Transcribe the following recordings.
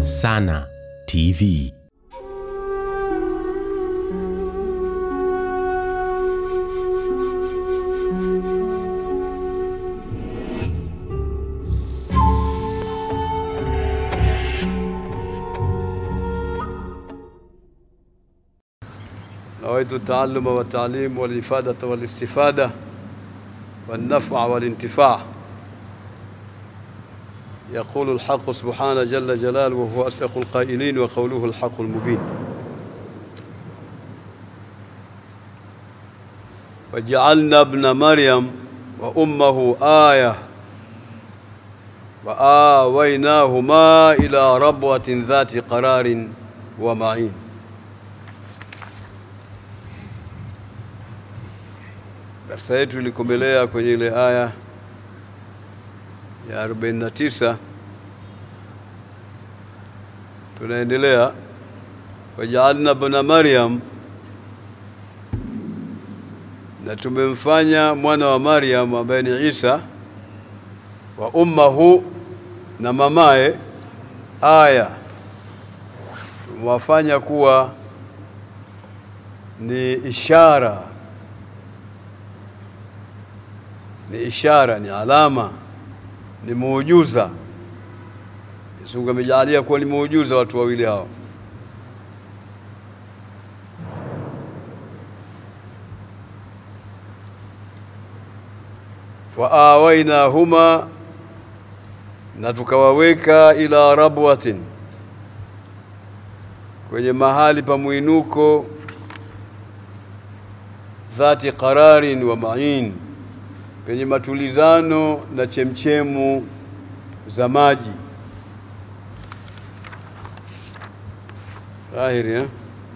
Sana TV. نويت التعلم والتعليم والإفادة والاستفادة والنفع والانتفاع يقول الحق سبحانه جل جلاله وهو أصدق القائلين وقوله الحق المبين وجعلنا ابن مريم وأمه آية وآويناهما إلى ربوة ذات قرار ومعين Darsa yetu ilikomelea kwenye ile aya ya 49. Tunaendelea, wajaalna ibna Maryam, na tumemfanya mwana wa Maryam ambaye ni Isa wa ummahu, na mamaye aya, tumewafanya kuwa ni ishara ni ishara, ni alama, ni muujuza. Mwenyezi Mungu amejalia kuwa ni muujuza watu wawili hao. wa awainahuma, na tukawaweka ila rabwatin, kwenye mahali pa mwinuko, dhati qararin wa ma'in penye matulizano na chemchemu za maji. Dhahiri eh?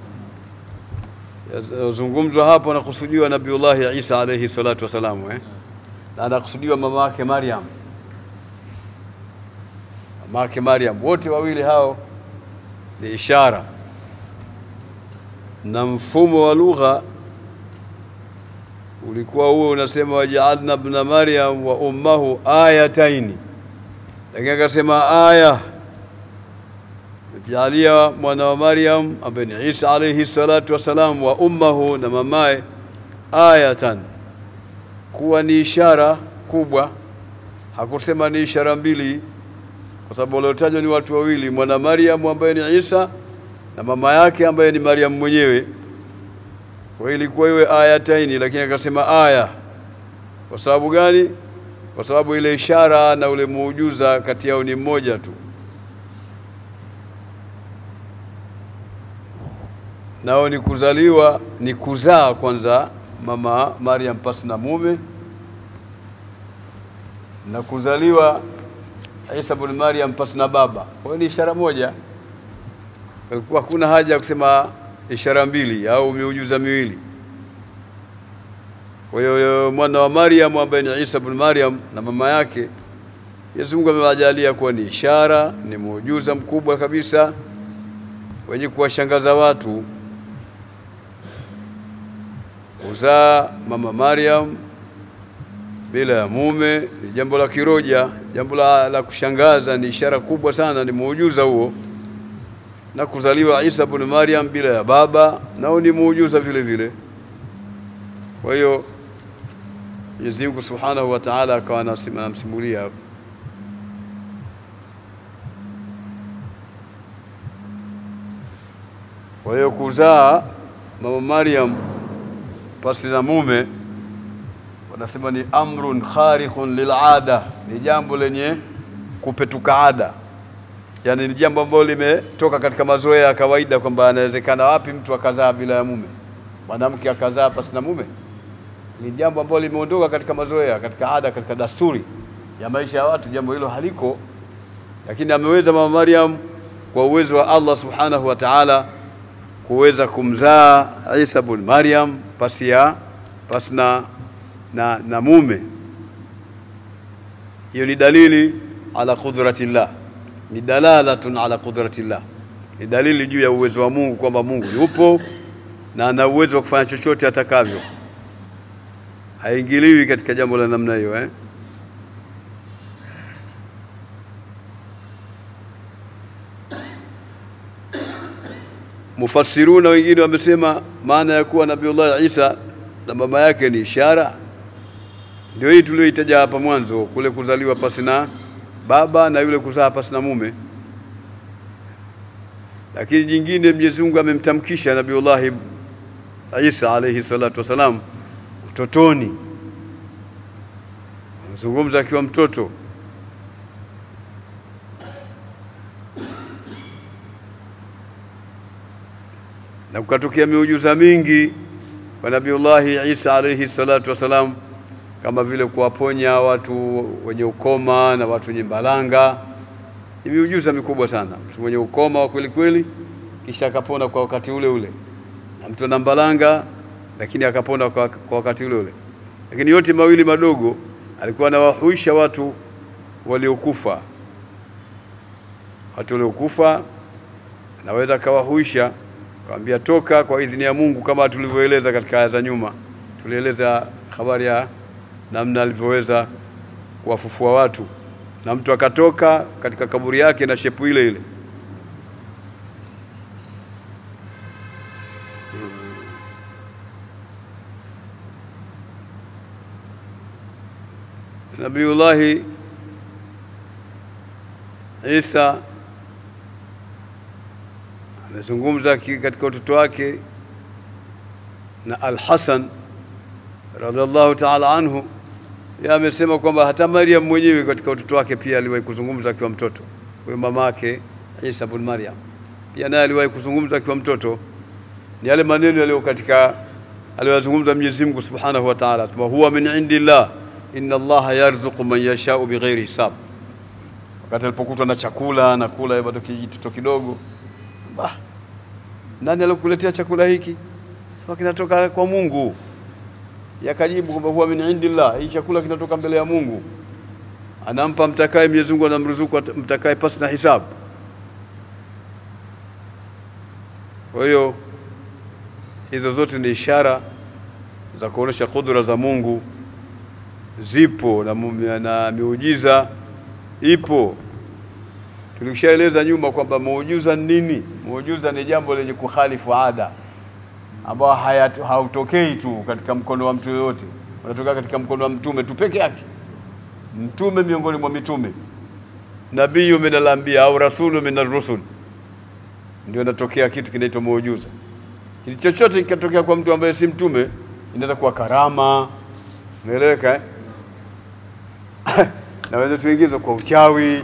Yazungumzwa hapo anakusudiwa Nabiullahi Isa alayhi salatu wassalamu eh? na anakusudiwa mama yake Maryam, mama yake Maryam. Wote wawili hao ni ishara na mfumo wa lugha ulikuwa huo unasema wajaalna ibna Maryam wa ummahu ayataini, lakini akasema aya jalia mwana wa Maryam ambaye ni Isa alayhi salatu wassalam wa ummahu na mamaye ayatan, kuwa ni ishara kubwa. Hakusema ni ishara mbili, kwa sababu waliotajwa ni watu wawili, mwana Maryam ambaye ni Isa na mama yake ambaye ni Maryam mwenyewe kwa ilikuwa iwe ayataini, lakini akasema aya. Kwa sababu gani? Kwa sababu ile ishara na ule muujuza kati yao ni mmoja tu, nao ni kuzaliwa, ni kuzaa kwanza mama Maryam pasi na mume na kuzaliwa Isa bin Maryam pasi na baba. Kwa hiyo ni ishara moja, hakuna haja ya kusema ishara mbili au miujiza miwili. Kwa hiyo mwana wa Maryam ambaye ni Isa bin Maryam na mama yake, Mwenyezi Mungu amewajalia kuwa ni ishara, ni muujiza mkubwa kabisa wenye kuwashangaza watu. Kuzaa mama Maryam bila ya mume ni jambo la kiroja, jambo la, la kushangaza, ni ishara kubwa sana, ni muujiza huo na kuzaliwa Isa bin Maryam bila ya baba nao ni muujiza vile vile. Kwa hiyo Mwenyezi Mungu Subhanahu wa Ta'ala akawa anamsimulia hapo. Kwa hiyo kuzaa mama Maryam pasi na mume, wanasema ni amrun khariqun lilada, ni jambo lenye kupetuka ada yaani ni jambo ambalo limetoka katika mazoea ya kawaida, kwamba anawezekana wapi mtu akazaa bila ya mume, mwanamke akazaa pasi na mume. Ni jambo ambalo limeondoka katika mazoea, katika ada, katika dasturi ya maisha ya watu, jambo hilo haliko. Lakini ameweza mama Maryam kwa uwezo wa Allah subhanahu wa ta'ala kuweza kumzaa Isa bin Maryam pasi ya pasi na, na, na mume. Hiyo ni dalili ala qudratillah ni dalalatun ala qudratillah, ni dalili juu ya uwezo wa Mungu kwamba Mungu yupo na ana uwezo wa kufanya chochote atakavyo, haingiliwi katika jambo la namna hiyo eh? mufassiruna wengine wamesema maana ya kuwa Nabiullah Isa na mama yake ni ishara, ndio hii tulioitaja hapa mwanzo, kule kuzaliwa pasi na baba na yule kuzaa pasi na mume. Lakini jingine Mwenyezi Mungu amemtamkisha Nabiullahi Isa alayhi salatu wassalam utotoni, amezungumza akiwa mtoto na kukatokea miujiza mingi kwa Nabiullahi Isa alayhi salatu wassalam, kama vile kuwaponya watu wenye ukoma na watu wenye mbalanga. Ni miujiza mikubwa sana. Mtu mwenye ukoma wa kweli kweli, kisha akapona kwa wakati ule ule, na mtu ana mbalanga, lakini akapona kwa, kwa wakati ule ule. Lakini yote mawili madogo, alikuwa anawahuisha watu waliokufa, watu waliokufa anaweza akawahuisha Kawambia toka kwa idhini ya Mungu, kama tulivyoeleza katika aya za nyuma. Tulieleza habari ya namna alivyoweza kuwafufua watu, na mtu akatoka katika kaburi yake na shepu ile ile. Nabiullahi Isa amezungumza katika utoto wake na Al-Hasan radhiallahu ta'ala anhu, yeye amesema kwamba hata Maryam mwenyewe katika utoto wake pia aliwahi kuzungumza akiwa mtoto. Huyo mama yake Isa bin Maryam pia naye aliwahi kuzungumza akiwa mtoto. Ni yale maneno yaliyo katika aliyozungumza Mwenyezi Mungu Subhanahu wa Ta'ala, huwa min indillah inna Allaha yarzuqu man yashau bighairi hisab. Wakati alipokutwa na chakula na kula bado kijitoto kidogo Bah, nani alikuletea chakula hiki? Sema kinatoka kwa Mungu. Yakajibu kwamba huwa min indillah, hii chakula kinatoka mbele ya Mungu, anampa mtakaye. Mwenyezi Mungu anamruzuku mtakaye pasi na hisabu. Kwa hiyo hizo zote ni ishara za kuonesha kudura za Mungu zipo na, na miujiza ipo. Tulishaeleza nyuma kwamba muujiza ni nini? Muujiza ni jambo lenye kukhalifu ada, ambao hautokei tu katika mkono wa mtu yoyote, unatokea katika mkono wa mtume tu peke yake, mtume miongoni mwa mitume, nabiyu min al-anbiya au rasulu min ar-rusul, ndio inatokea kitu kinaitwa muujiza. Kitu chochote kikatokea kwa mtu ambaye si mtume, inaweza kuwa karama, unaeleweka eh? naweza tuingiza kwa uchawi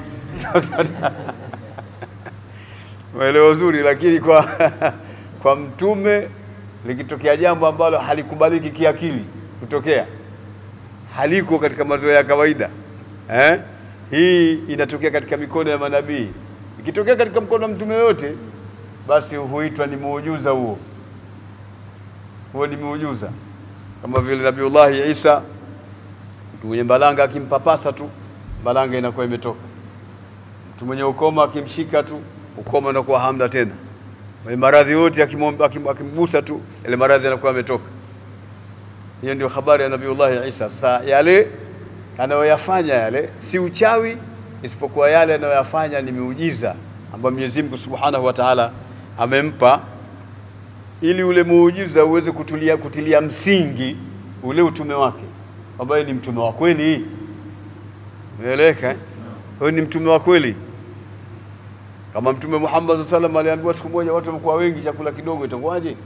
maelezo uzuri, lakini kwa kwa mtume likitokea jambo ambalo halikubaliki kiakili kutokea, haliko katika mazoea ya kawaida eh? Hii inatokea katika mikono ya manabii. Ikitokea katika mkono wa mtume yoyote, basi huitwa ni muujiza huo, huo ni muujiza, kama vile Nabiullahi Isa mtu mwenye mbalanga akimpapasa tu mbalanga inakuwa imetoka. Mtu mwenye ukoma akimshika tu ukoma unakuwa hamna tena. Mwenye maradhi yote akimgusa tu ile maradhi yanakuwa yametoka. Hiyo ndio habari ya Nabiullahi Isa. Sasa yale anayoyafanya yale si uchawi, isipokuwa yale anayoyafanya ni miujiza ambayo Mwenyezi Mungu Subhanahu wa Ta'ala amempa ili ule muujiza uweze kutulia, kutilia msingi ule utume wake ambaye ni mtume wa kweli. Umeeleweka? Huyu ni mtume wa kweli. Kama Mtume Muhammad sallallahu alaihi wasallam aliambiwa siku moja watu wamekuwa wengi, chakula kidogo, itakuwaje?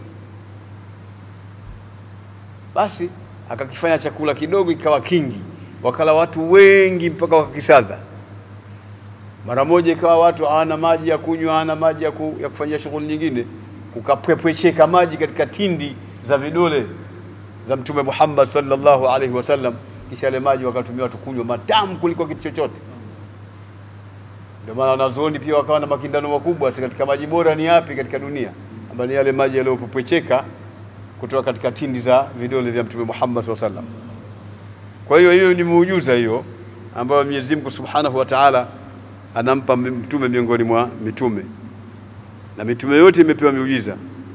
Basi akakifanya chakula kidogo ikawa kingi, wakala watu wengi mpaka wakakisaza. Mara moja ikawa watu hawana maji ya kunywa, hawana maji ya, ku, ya kufanyia shughuli nyingine, kukapwepwecheka maji katika tindi za vidole za Mtume Muhammad sallallahu alaihi wasallam, kisha yale maji wakatumia watu kunywa, matamu kuliko kitu chochote. Ndio maana wanazuoni pia wakawa na makindano makubwa, si katika maji bora ni yapi katika dunia, ambayo ni yale maji yaliyopopwecheka kutoka katika tindi za vidole vya Mtume Muhammad sallallahu alaihi wasallam. Kwa hiyo hiyo ni muujiza hiyo ambayo Mwenyezi Mungu Subhanahu wa Ta'ala anampa mtume miongoni mwa mitume, na mitume yote imepewa miujiza.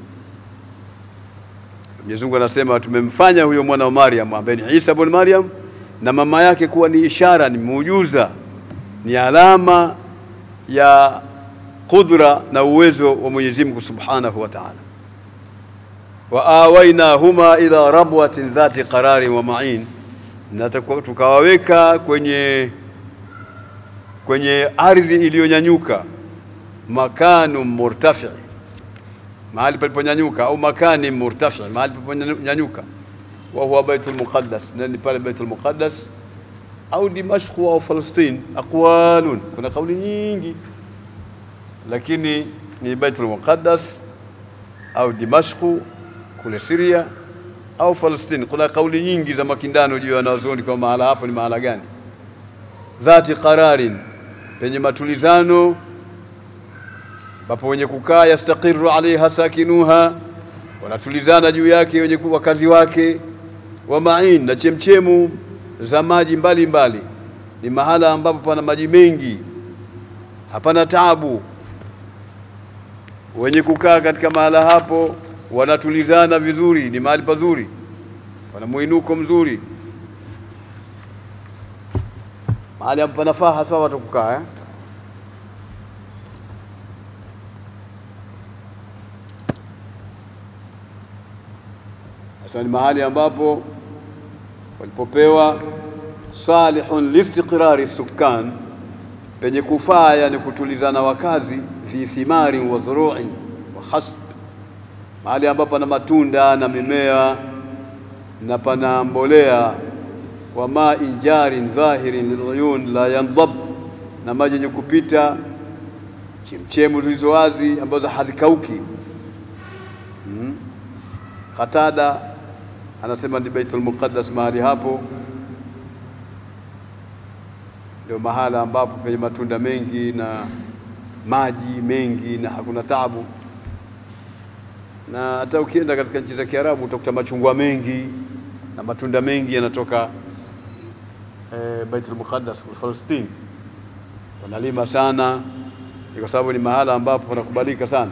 Mwenyezi Mungu anasema tumemfanya huyo mwana wa Maryam ambaye ni Isa ibn Maryam na mama yake kuwa ni ishara, ni muujiza, ni alama ya qudra na uwezo wa Mwenyezi Mungu Subhanahu wa Ta'ala. Wa awainahuma ila rabwatin dhati qararin wa ma'in, na tukawaweka kwenye kwenye ardhi iliyonyanyuka, makanu murtafi, mahali paliponyanyuka, au makani murtafi, mahali paliponyanyuka, wa huwa Baitul Muqaddas, na ni pale Baitul Muqaddas au Dimashq au Palestine. Aqwalun, kuna kauli nyingi, lakini ni Baitul Muqaddas au Dimashq kule Syria au Palestine. Kuna kauli nyingi za makindano juu ya wanazuoni kwa mahala hapo ni mahala gani. Dhati qararin, penye matulizano, ambapo wenye kukaa yastaqiru alaiha sakinuha, wanatulizana juu yake wenye wakazi wake. Wa ma'in, na chemchemu za maji mbalimbali, ni mahala ambapo pana maji mengi, hapana taabu. Wenye kukaa katika mahala hapo wanatulizana vizuri, ni mahali pazuri, pana mwinuko mzuri, mahali ambapo panafaa hasa watu kukaa eh? Sasa ni mahali ambapo walipopewa salihun listiqrari sukan, penye kufaa, yani kutulizana wakazi, fi thimari wa dhuru'in wa khasb, mahali ambapo pana matunda na mimea na pana mbolea, wa ma'in jarin dhahirin liluyun la yandhab, na maji yenye kupita, chemchemu zilizo wazi ambazo hazikauki. hmm. Qatada anasema ni Baitul Muqaddas, mahali hapo ndio mahala ambapo penye matunda mengi na maji mengi na hakuna taabu. Na hata ukienda katika nchi za Kiarabu utakuta machungwa mengi na matunda mengi yanatoka eh, Baitul Muqaddas Palestine, wanalima sana, ni kwa sababu ni mahala ambapo panakubalika sana.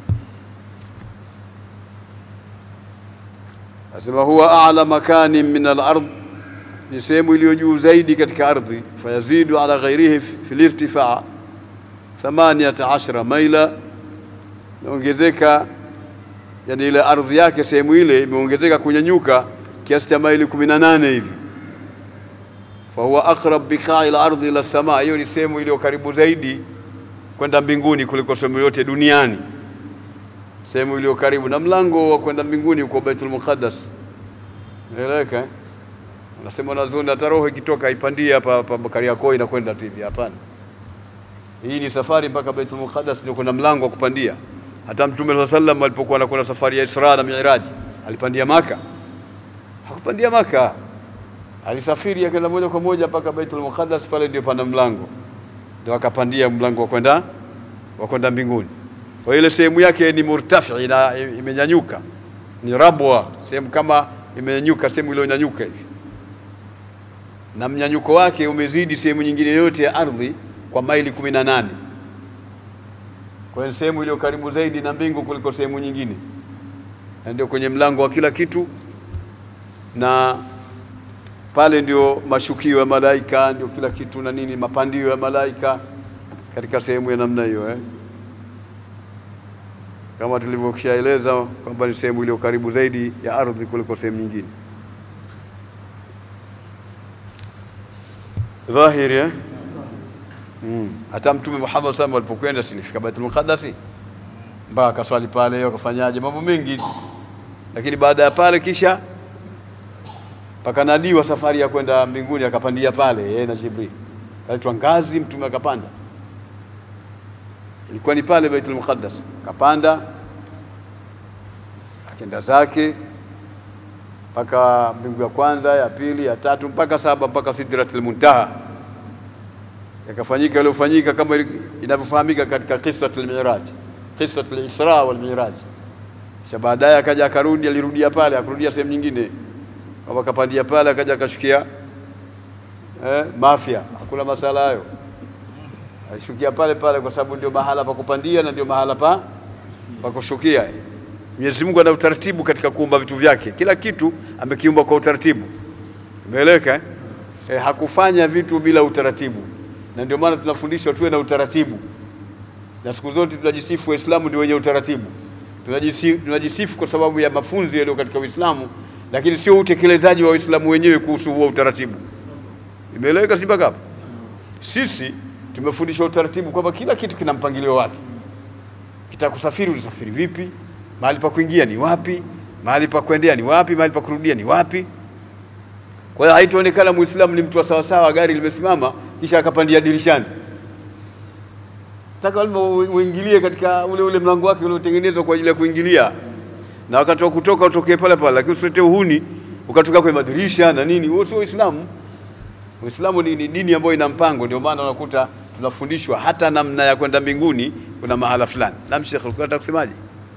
Asema huwa a'la makani min al-ard, ni sehemu iliyo juu zaidi katika ardhi. Fayazidu ala ghairihi fi lirtifaa thamaniyata ashara maila, imeongezeka yani ile ardhi yake sehemu ile imeongezeka kunyanyuka kiasi cha maili kumi na nane hivi. Fahuwa aqrab biqai al-ardhi ila samaa, hiyo ni sehemu iliyo karibu zaidi kwenda mbinguni kuliko sehemu yote duniani sehemu iliyo karibu na mlango wa kwenda mbinguni uko Baitul Muqaddas. Naeleweka eh? Unasema wanazuoni hata roho ikitoka ipandie hapa hapa Kariakoo inakwenda tu hivi. Hapana, hii ni safari mpaka Baitul Muqaddas, ndio kuna mlango wa kupandia. Hata Mtume sallallahu alaihi wasallam alipokuwa anakwenda safari ya Isra na Mi'raj alipandia Maka? Hakupandia Maka, alisafiri akaenda moja kwa moja mpaka Baitul Muqaddas, pale ndio pana mlango, ndio akapandia mlango wa kwenda wa kwenda mbinguni kwa ile sehemu yake ni murtafi na imenyanyuka, ni rabwa, sehemu kama imenyanyuka, sehemu iliyonyanyuka hivi, na mnyanyuko wake umezidi sehemu nyingine yote ya ardhi kwa maili kumi na nane. Kwa hiyo sehemu iliyo karibu zaidi na mbingu kuliko sehemu nyingine, na ndio kwenye mlango wa kila kitu, na pale ndio mashukio ya malaika, ndio kila kitu na nini, mapandio ya malaika katika sehemu ya namna hiyo eh kama tulivyoshaeleza kwamba ni sehemu iliyo karibu zaidi ya ardhi kuliko sehemu nyingine. Dhahiri eh? Mm. Hata Mtume Muhammad SAW alipokwenda sinifika Baitul Muqaddas mpaka akaswali pale, akafanyaje mambo mengi, lakini baada ya pale kisha pakanadiwa safari ya kwenda mbinguni, akapandia pale yeye na Jibril, kaitwa ngazi, Mtume akapanda ilikuwa ni pale Baitul Muqaddas, akapanda akenda zake mpaka mbingu ya kwanza, ya pili, ya tatu mpaka saba mpaka Sidratul Muntaha. Yakafanyika yaliyofanyika kama inavyofahamika katika Qissatul Miraj, Qissatul Isra wal Miraj. Kisha baadaye akaja akarudi, alirudia pale, akurudia sehemu nyingine, kama akapandia pale, akaja akashukia eh, Mafia. Hakuna masala hayo alishukia pale pale kwa sababu ndio mahala pa kupandia na ndio mahala pa pa kushukia. Mwenyezi Mungu ana utaratibu katika kuumba vitu vyake, kila kitu amekiumba kwa utaratibu. Umeeleweka eh? Eh, hakufanya vitu bila utaratibu, na ndio maana tunafundishwa tuwe na utaratibu. na siku zote tunajisifu Waislamu ndio wenye utaratibu. Tunajisifu, tunajisifu kwa sababu ya mafunzo yaliyo katika Uislamu, lakini sio utekelezaji wa Waislamu wenyewe kuhusu huo utaratibu. Imeeleweka si mpaka hapo? Sisi tumefundishwa utaratibu kwamba kila kitu kina mpangilio wake. Kitakusafiri utasafiri vipi, mahali pa kuingia ni wapi, mahali pa kuendea ni wapi, mahali pa kurudia ni wapi. Kwa hiyo haitaonekana Muislamu ni mtu wa sawasawa, gari limesimama kisha akapandia dirishani. Nataka lazima uingilie katika ule ule mlango wake uliotengenezwa kwa ajili ya kuingilia, na wakati wa kutoka utokee pale pale, lakini usilete uhuni ukatoka kwenye madirisha na nini. Huo sio Uislamu. Uislamu ni, ni dini ambayo ina mpango. Ndio maana unakuta tunafundishwa hata namna ya kwenda mbinguni, kuna mahala fulani. Naam, Sheikh, ulikuwa unataka kusemaje?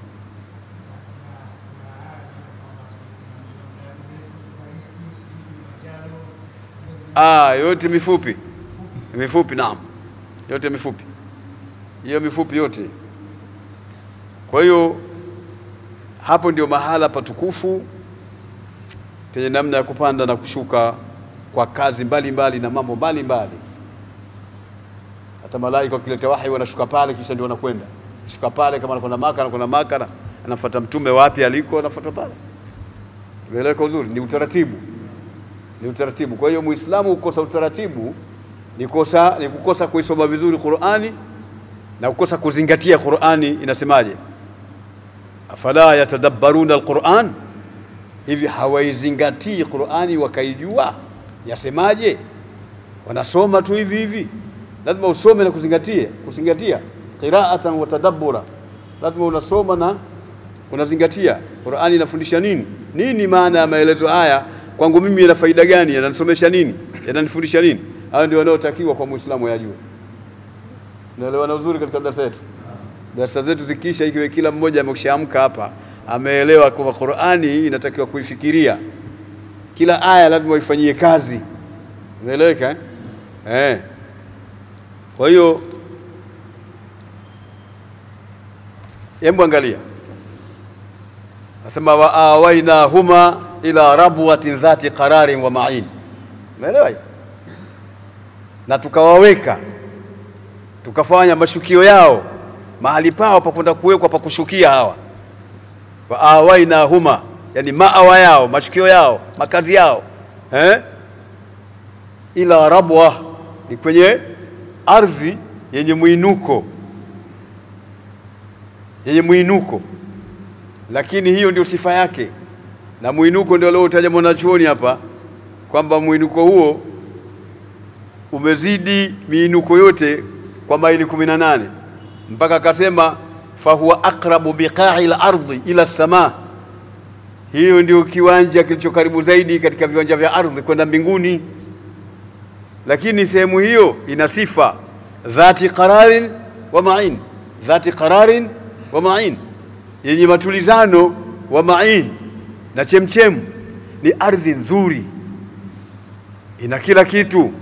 Ah, yote mifupi mifupi, naam, yote mifupi, hiyo mifupi yote. Kwa hiyo hapo ndio mahala patukufu penye namna ya kupanda na kushuka kwa kazi mbalimbali mbali na mambo mbalimbali. Hata malaika wakileta wahi wanashuka pale, kisha ndio wanakwenda shuka pale. Kama anakwenda Maka, anakwenda Maka, anafuata mtume wapi aliko, anafuata pale. Tumeeleweka uzuri, ni utaratibu ni utaratibu. Kwa hiyo Muislamu kukosa utaratibu ni kosa, ni kukosa kuisoma vizuri Qur'ani na kukosa kuzingatia Qur'ani inasemaje. Afala yatadabbaruna alquran, hivi hawaizingatii Qur'ani wakaijua yasemaje? Wanasoma tu hivi hivi. Lazima usome na kuzingatia, kuzingatia qira'atan wa tadabbura, lazima unasoma na unazingatia Qur'ani inafundisha nini, nini maana ya maelezo haya kwangu mimi yana faida gani? Yananisomesha nini? Yananifundisha nini? Hayo ndio wanaotakiwa kwa Muislamu yajue. Naelewana uzuri katika darasa yetu. Darasa zetu zikiisha, ikiwa kila mmoja amekishaamka hapa ameelewa kwamba Qur'ani inatakiwa kuifikiria, kila aya lazima uifanyie kazi. Unaeleweka eh? Eh. Kwa hiyo hebu angalia, nasema wa awainahuma ila rabwatin dhati qararin wa ma'in. Umeelewa? Na tukawaweka tukafanya mashukio yao mahali pao pa kwenda kuwekwa pa kushukia hawa, wa awaina huma, yani maawa yao mashukio yao makazi yao eh? ila rabwa ni kwenye ardhi yenye mwinuko yenye mwinuko, lakini hiyo ndio sifa yake na mwinuko ndio leo utaja mwanachuoni hapa kwamba mwinuko huo umezidi miinuko yote kwa maili kumi na nane mpaka akasema fahuwa aqrabu biqa'i al-ardhi ila samaa, hiyo ndio kiwanja kilicho karibu zaidi katika viwanja vya ardhi kwenda mbinguni. Lakini sehemu hiyo ina sifa dhati qararin wa ma'in, dhati qararin wa ma'in, yenye matulizano wa ma'in na chemchemu. Ni ardhi nzuri, ina kila kitu.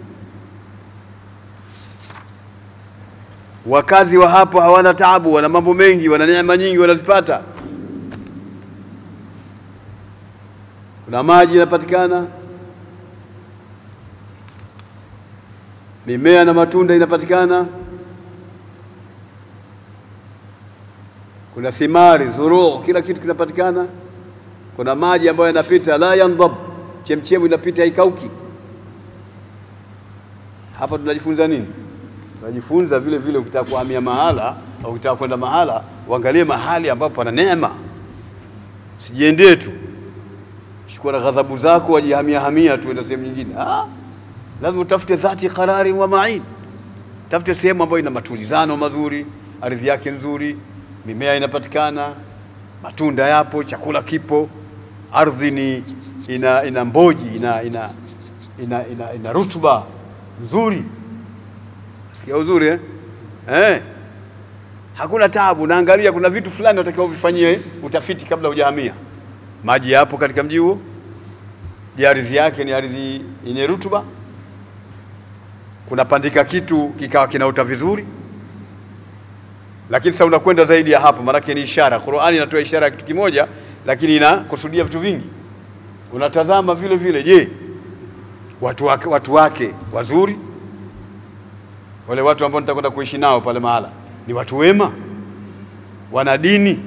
Wakazi wa hapo hawana taabu, wana mambo mengi, wana neema nyingi wanazipata. Kuna maji yanapatikana, mimea na matunda inapatikana, kuna thimari, zuruu, kila kitu kinapatikana. Kuna maji ambayo yanapita, la yandhab, chemchemu inapita, haikauki. Hapa tunajifunza nini? Tunajifunza vile vile, ukitaka kuhamia mahala au ukitaka kwenda mahala, uangalie mahali ambapo pana neema, sijiendee tu shikwa na ghadhabu zako wajihamia hamia tu enda sehemu nyingine. Ah, lazima utafute dhati qarari wa ma'in, tafute sehemu ambayo ina matulizano mazuri, ardhi yake nzuri, mimea inapatikana, matunda yapo, chakula kipo, ardhi ni ina, ina mboji ina, ina, ina, ina, ina rutuba nzuri. Sikia uzuri eh? Eh. Hakuna taabu. Naangalia kuna vitu fulani unatakiwa uvifanyie utafiti kabla hujahamia. Maji yapo katika mji huo. Je, ardhi yake ni ardhi yenye rutuba? Kunapandika kitu kikawa kinaota vizuri? Lakini sasa unakwenda zaidi ya hapo, maanake ni ishara. Qur'ani inatoa ishara ya kitu kimoja, lakini inakusudia vitu vingi. Unatazama vile vile, je, watu wake, watu wake wazuri, wale watu ambao nitakwenda kuishi nao pale mahala, ni watu wema, wana dini,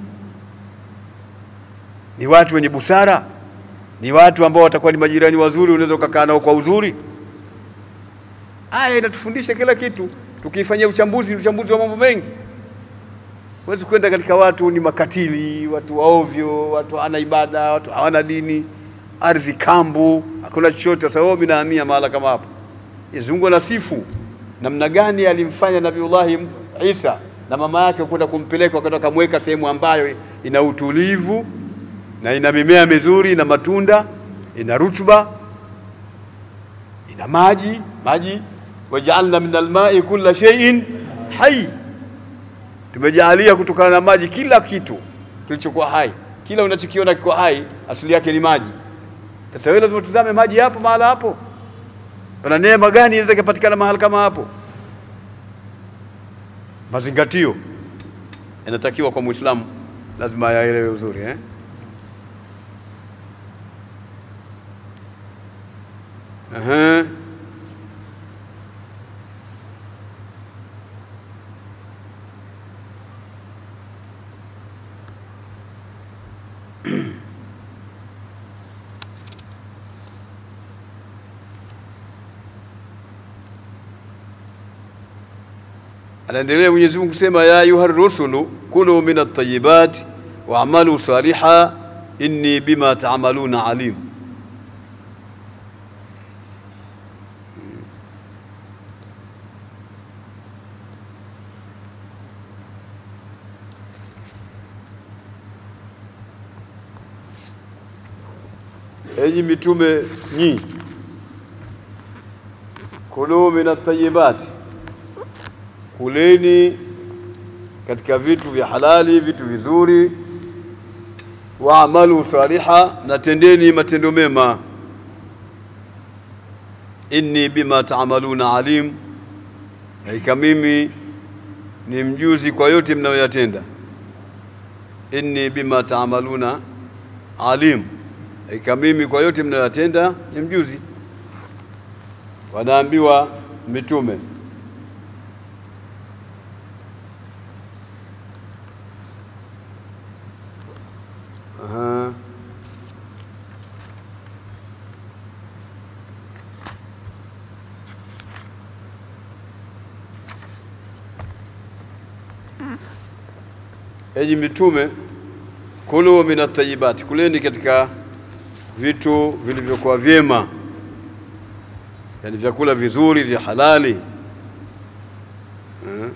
ni watu wenye busara, ni watu ambao watakuwa ni majirani wazuri, unaweza ukakaa nao kwa uzuri. Aya inatufundisha kila kitu, tukiifanyia uchambuzi, uchambuzi wa mambo mengi. Huwezi kwenda katika watu ni makatili, watu waovyo, watu hawana ibada, watu hawana dini, ardhi kambu, hakuna chochote. Sasa wewe minahamia mahala kama hapo. Mwenyezi Mungu anasifu namna gani alimfanya Nabiullahi Isa na mama yake kwenda kumpeleka, wakati akamweka sehemu ambayo ina utulivu na ina mimea mizuri, ina matunda, ina rutuba, ina maji maji, wajaalna min almai kulla shay'in hai, tumejaalia kutokana na maji kila kitu kilichokuwa hai. Kila unachokiona kiko hai asili yake ni maji. Sasa wewe lazima tuzame maji hapo mahala hapo, pana neema gani inaweza ikapatikana mahali kama hapo? Mazingatio yanatakiwa kwa Muislamu, lazima ayaelewe uzuri eh? Aha. Anaendelea Mwenyezi Mungu kusema, ya ayuha rusulu kulu min at-tayyibat wa'malu saliha inni bima ta'maluna alim. Enyi mitume nyi, kulu min at-tayyibati kuleni katika vitu vya halali, vitu vizuri. Waamalu saliha, na tendeni matendo mema. Inni bima taamaluna alim, hakika mimi ni mjuzi kwa yote mnayoyatenda. Inni bima taamaluna alim, hakika mimi kwa yote mnayoyatenda ni mjuzi. Wanaambiwa mitume Aha. Enyi mitume, kulu min at-tayyibati, kuleni katika vitu vilivyokuwa vyema, yani vyakula vizuri vya halali. Aha.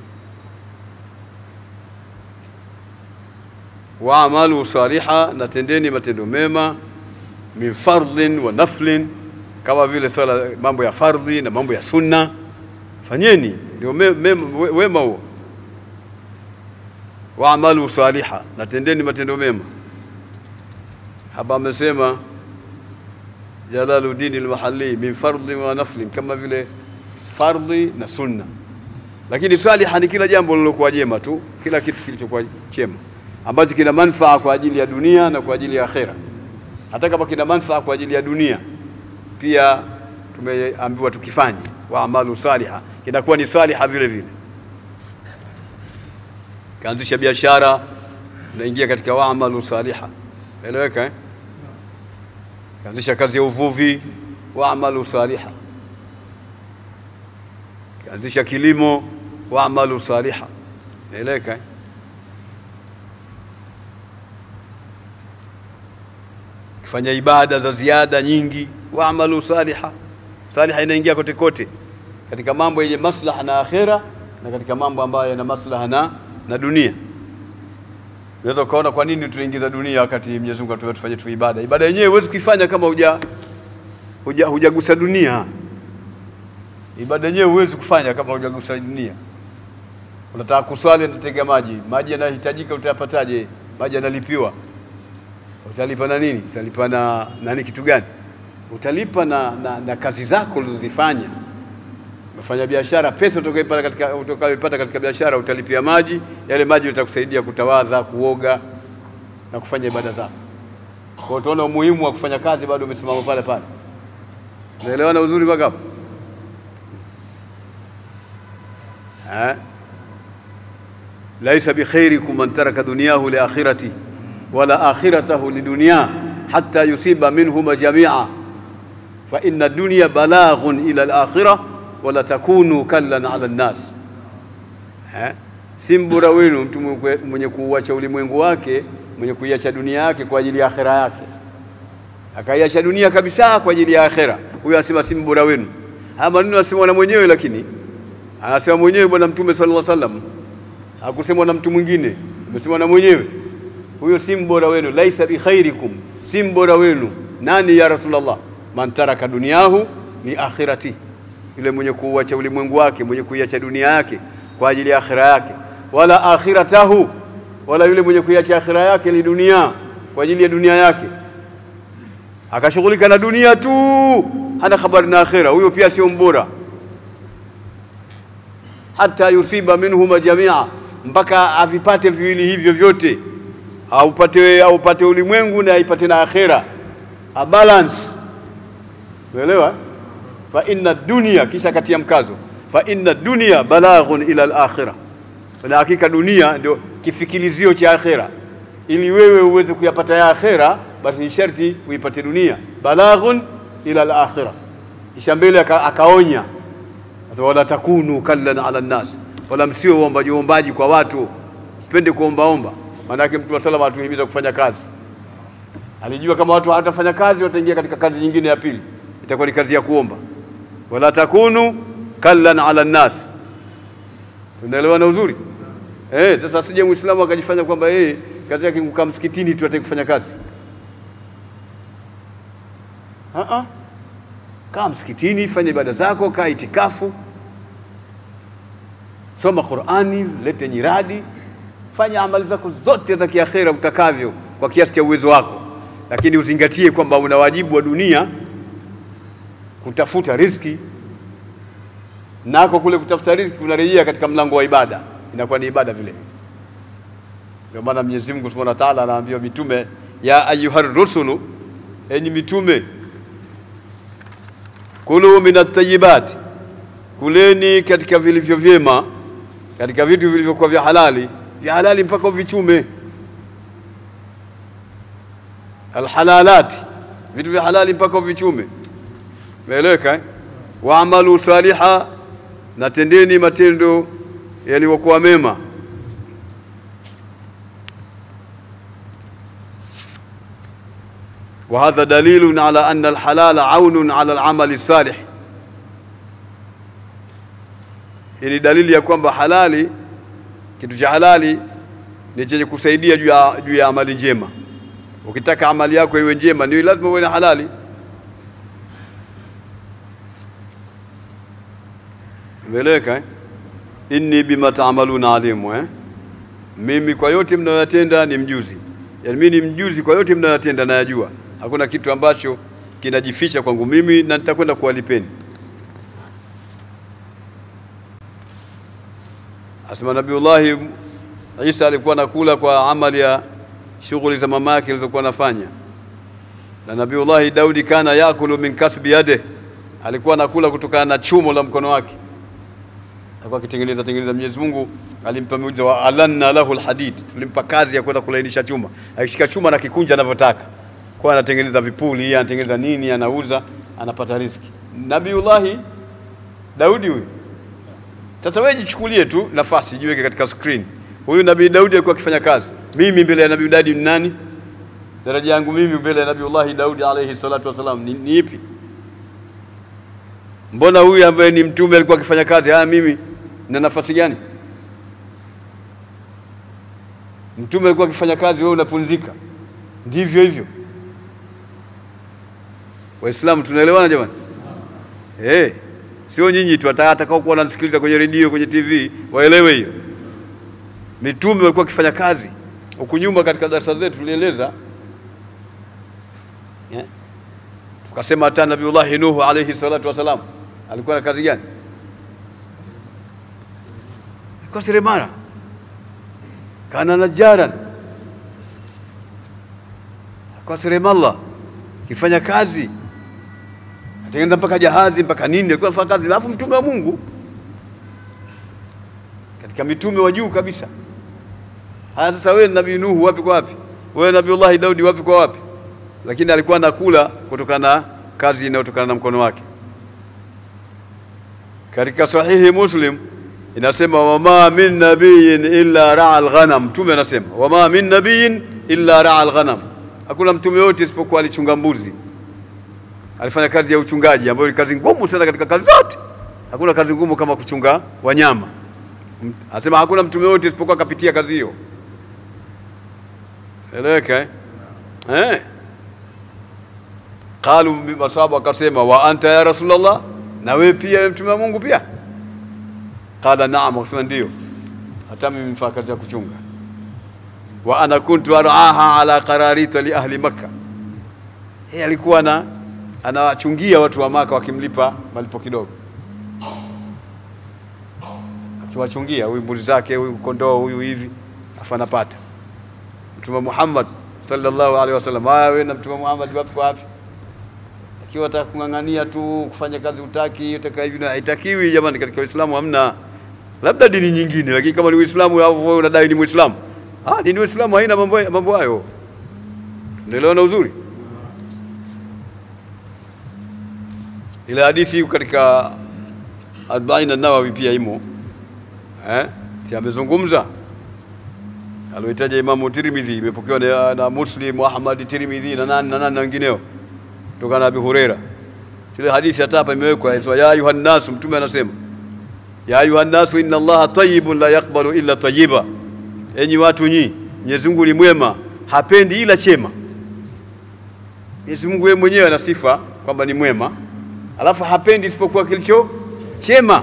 waamalu saliha, na tendeni matendo mema, min fardhin wa naflin, kama vile swala mambo ya fardhi na mambo ya sunna, fanyeni ndio me, me, we- wema huo. Waamalu saliha, na tendeni matendo mema. Hapa amesema Jalaluddin al-Mahalli min fardhin wa naflin, kama vile fardhi na sunna, lakini saliha ni kila jambo lilokuwa jema tu, kila kitu kilichokuwa chema ambacho kina manufaa kwa ajili ya dunia na kwa ajili ya akhera. Hata kama kina manufaa kwa ajili ya dunia, pia tumeambiwa tukifanye wa amalu saliha, inakuwa ni saliha vile vile. Kaanzisha biashara, unaingia katika wa amalu saliha, eleweka eh? Kaanzisha kazi ya uvuvi, wa amalu saliha. Kaanzisha kilimo, wa amalu saliha, eleweka eh? kufanya ibada za ziada nyingi, waamalu saliha. Saliha inaingia kote kote, katika mambo yenye maslaha na akhera na katika mambo ambayo yana maslaha na, na dunia. Unaweza ukaona kwa nini tunaingiza dunia wakati Mwenyezi Mungu atuambia tufanye tu ibada. Ibada yenyewe huwezi kuifanya kama huja huja hujagusa dunia. Ibada yenyewe huwezi kufanya kama hujagusa dunia. Unataka kuswali, unatega maji, maji yanahitajika, utayapataje? Maji yanalipiwa utalipa na nini? Utalipa na nani? Kitu gani? Utalipa na, na, na kazi zako ulizozifanya. Umefanya biashara, pesa utakayopata katika, utakayopata katika biashara utalipia maji. Yale maji yatakusaidia kutawadha, kuoga na kufanya ibada zako. Kwa hiyo utaona umuhimu wa kufanya kazi, bado umesimama pale pale. Unaelewana uzuri mpaka hapo eh? laisa bikhairikum man taraka dunyahu liakhirati wala akhiratahu lidunya hatta yusiba minhuma jamia fa inna dunya balaghun ila alakhirah wala takunu kallan ala nnas eh? si mbora wenu mtu mwenye kuuacha ulimwengu wake mwenye kuiacha dunia yake kwa ajili ya akhera yake akaiacha dunia kabisa kwa ajili ya akhera huyo anasema si mbora wenu haya maneno anasema na mwenyewe lakini anasema mwenyewe bwana mtume sallallahu alaihi wasallam hakusemwa na mtu mwingine amesema na mwenyewe huyo si mbora wenu laisa bikhairikum si mbora wenu nani ya rasulullah man taraka dunyahu ni akhirati yule mwenye kuuacha ulimwengu wake mwenye kuiacha dunia yake kwa ajili ya akhira yake wala akhiratahu wala yule mwenye kuiacha akhira yake ni dunia kwa ajili ya dunia yake akashughulika na dunia tu hana habari na akhira huyo pia sio mbora hata yusiba minhuma jamia mpaka avipate viwili hivyo vyote aupate aupate ulimwengu na aipate na akhira a balance umeelewa fa inna dunya kisha katia mkazo fa inna dunya balaghun ila al-akhirah na hakika dunia ndio kifikilizio cha akhira ili wewe uweze kuyapata ya akhira basi ni sharti uipate dunia balaghun ila al-akhirah kisha mbele aka, akaonya wala takunu kallan ala nnas wala msio uombaji uombaji kwa watu sipende kuombaomba maanake mtu wa salama atuhimiza kufanya kazi alijua kama watu hawatafanya kazi wataingia katika kazi nyingine ya pili itakuwa ni kazi ya kuomba wala takunu kallan ala nnas tunaelewana uzuri eh sasa sije muislamu akajifanya kwamba yeye kazi yake kukaa msikitini tu ataki kufanya kazi a a kaa msikitini fanya ibada zako kaa itikafu soma Qur'ani lete nyiradi fanya amali zako zote za kiakhera utakavyo kwa kiasi cha uwezo wako lakini uzingatie kwamba una wajibu wa dunia kutafuta riziki nako kule kutafuta riziki unarejea katika mlango wa ibada inakuwa ni ibada vile ndio maana Mwenyezi Mungu Subhanahu wa Ta'ala anaambia mitume ya ayyuhar rusulu enyi mitume kulu minat tayyibat kuleni katika vilivyo vyema katika vitu vilivyokuwa vya halali vya halali mpaka uvichume alhalalati vitu vya halali mpaka uvichume umeeleweka eh? waamalu saliha na tendeni matendo yaliyokuwa mema وهذا دليل على أن الحلال عون على العمل الصالح hii ni dalili ya kwamba halali kitu cha halali ni chenye kusaidia juu ya, juu ya amali njema ukitaka amali yako iwe njema ni lazima uwe na halali umeeleweka eh? inni bima taamaluna alimu eh? mimi kwa yote mnayoyatenda ni mjuzi yaani mimi ni mjuzi kwa yote mnayoyatenda nayajua hakuna kitu ambacho kinajificha kwangu mimi na nitakwenda kuwalipeni asema Nabiullahi Isa alikuwa anakula kwa amali ya shughuli za mama yake alizokuwa anafanya, na Nabiullahi Daudi kana yakulu min kasbi yade, alikuwa anakula kutokana na chumo la mkono wake, alikuwa akitengeneza tengeneza. Mwenyezi Mungu alimpa muujiza wa alanna lahu alhadid, tulimpa kazi ya kwenda kulainisha chuma, akishika chuma na kikunja anavyotaka, kwa anatengeneza vipuli, anatengeneza nini, anauza, anapata riziki. Nabiullahi Daudi huyu sasa wewe jichukulie tu nafasi, jiweke katika screen. Huyu Nabii Daudi alikuwa akifanya kazi, mimi mbele ya Nabii Daudi ni nani? Daraja yangu mimi mbele ya Nabiullahi Daudi alayhi salatu wasalam ni, ni ipi? Mbona huyu ambaye ni mtume alikuwa akifanya kazi, haya mimi na nafasi gani? Mtume alikuwa akifanya kazi, wewe unapunzika. Ndivyo hivyo, Waislamu tunaelewana jamani? Eh, sio nyinyi tu, hata atakao kuwa wanasikiliza kwenye redio, kwenye TV waelewe hiyo. Mitume walikuwa wakifanya kazi. Huku nyuma katika darasa zetu tulieleza yeah. Tukasema hata Nabiullahi Nuhu alayhi salatu wasalam alikuwa na kazi gani? Alikuwa seremala, kana najaran, alikuwa seremala kifanya kazi atengeneza mpaka jahazi mpaka nini, alikuwa anafanya kazi. Alafu mtume wa Mungu katika mitume wa juu kabisa Haya, sasa wewe nabii Nuhu wapi kwa wapi? Wewe nabiullahi Daudi wapi kwa wapi? Lakini alikuwa anakula kutokana na kazi inayotokana na mkono wake. Katika sahihi Muslim inasema wama min nabiyin illa raa alghanam, mtume anasema wama min nabiyin illa raa alghanam, hakuna mtume yote isipokuwa alichunga mbuzi. Alifanya kazi ya uchungaji ambayo ni kazi ngumu sana katika kazi zote. Hakuna kazi ngumu kama kuchunga wanyama. Anasema hakuna mtume yote isipokuwa akapitia kazi hiyo. Eleweka eh? Eh. Qalu masahaba akasema wa anta ya Rasulullah, na wewe pia mtume wa Mungu pia? Qala naam, akasema ndio, hata mimi nifanya kazi ya kuchunga. Wa ana kuntu araha ala qararita li ahli Makka, yeye alikuwa na anawachungia watu wa Maka wakimlipa malipo kidogo, akiwachungia huyu mbuzi zake, huyu kondoo, huyu hivi, afa anapata. Mtume Muhammad sallallahu alaihi wasallam, haya wewe na Mtume Muhammad wapi kwa wapi? Ikiwa unataka kung'ang'ania tu kufanya kazi utaki utaka hivi na haitakiwi jamani, katika Uislamu hamna, labda dini nyingine, lakini kama ni Uislamu au wewe unadai ni Muislamu, ah, dini Uislamu haina mambo mambo hayo. Unaelewana uzuri? Ile hadithi iko katika Arbain an-Nawawi pia imo eh, si amezungumza alioitaja Imamu Tirmidhi, imepokewa na, na Muslim, Ahmad, Tirmidhi na nani na nani na wengineo kutokana na Abi Huraira. Ile hadithi hata hapa imewekwa inaitwa ya ayuha nnasu, Mtume anasema ya ayuha nnasu inna Allaha tayyibun la yaqbalu illa tayyiba, enyi watu nyi, Mwenyezi Mungu ni mwema, hapendi ila chema. Mwenyezi Mungu yeye mwenyewe ana sifa kwamba ni mwema, alafu hapendi isipokuwa kilicho chema.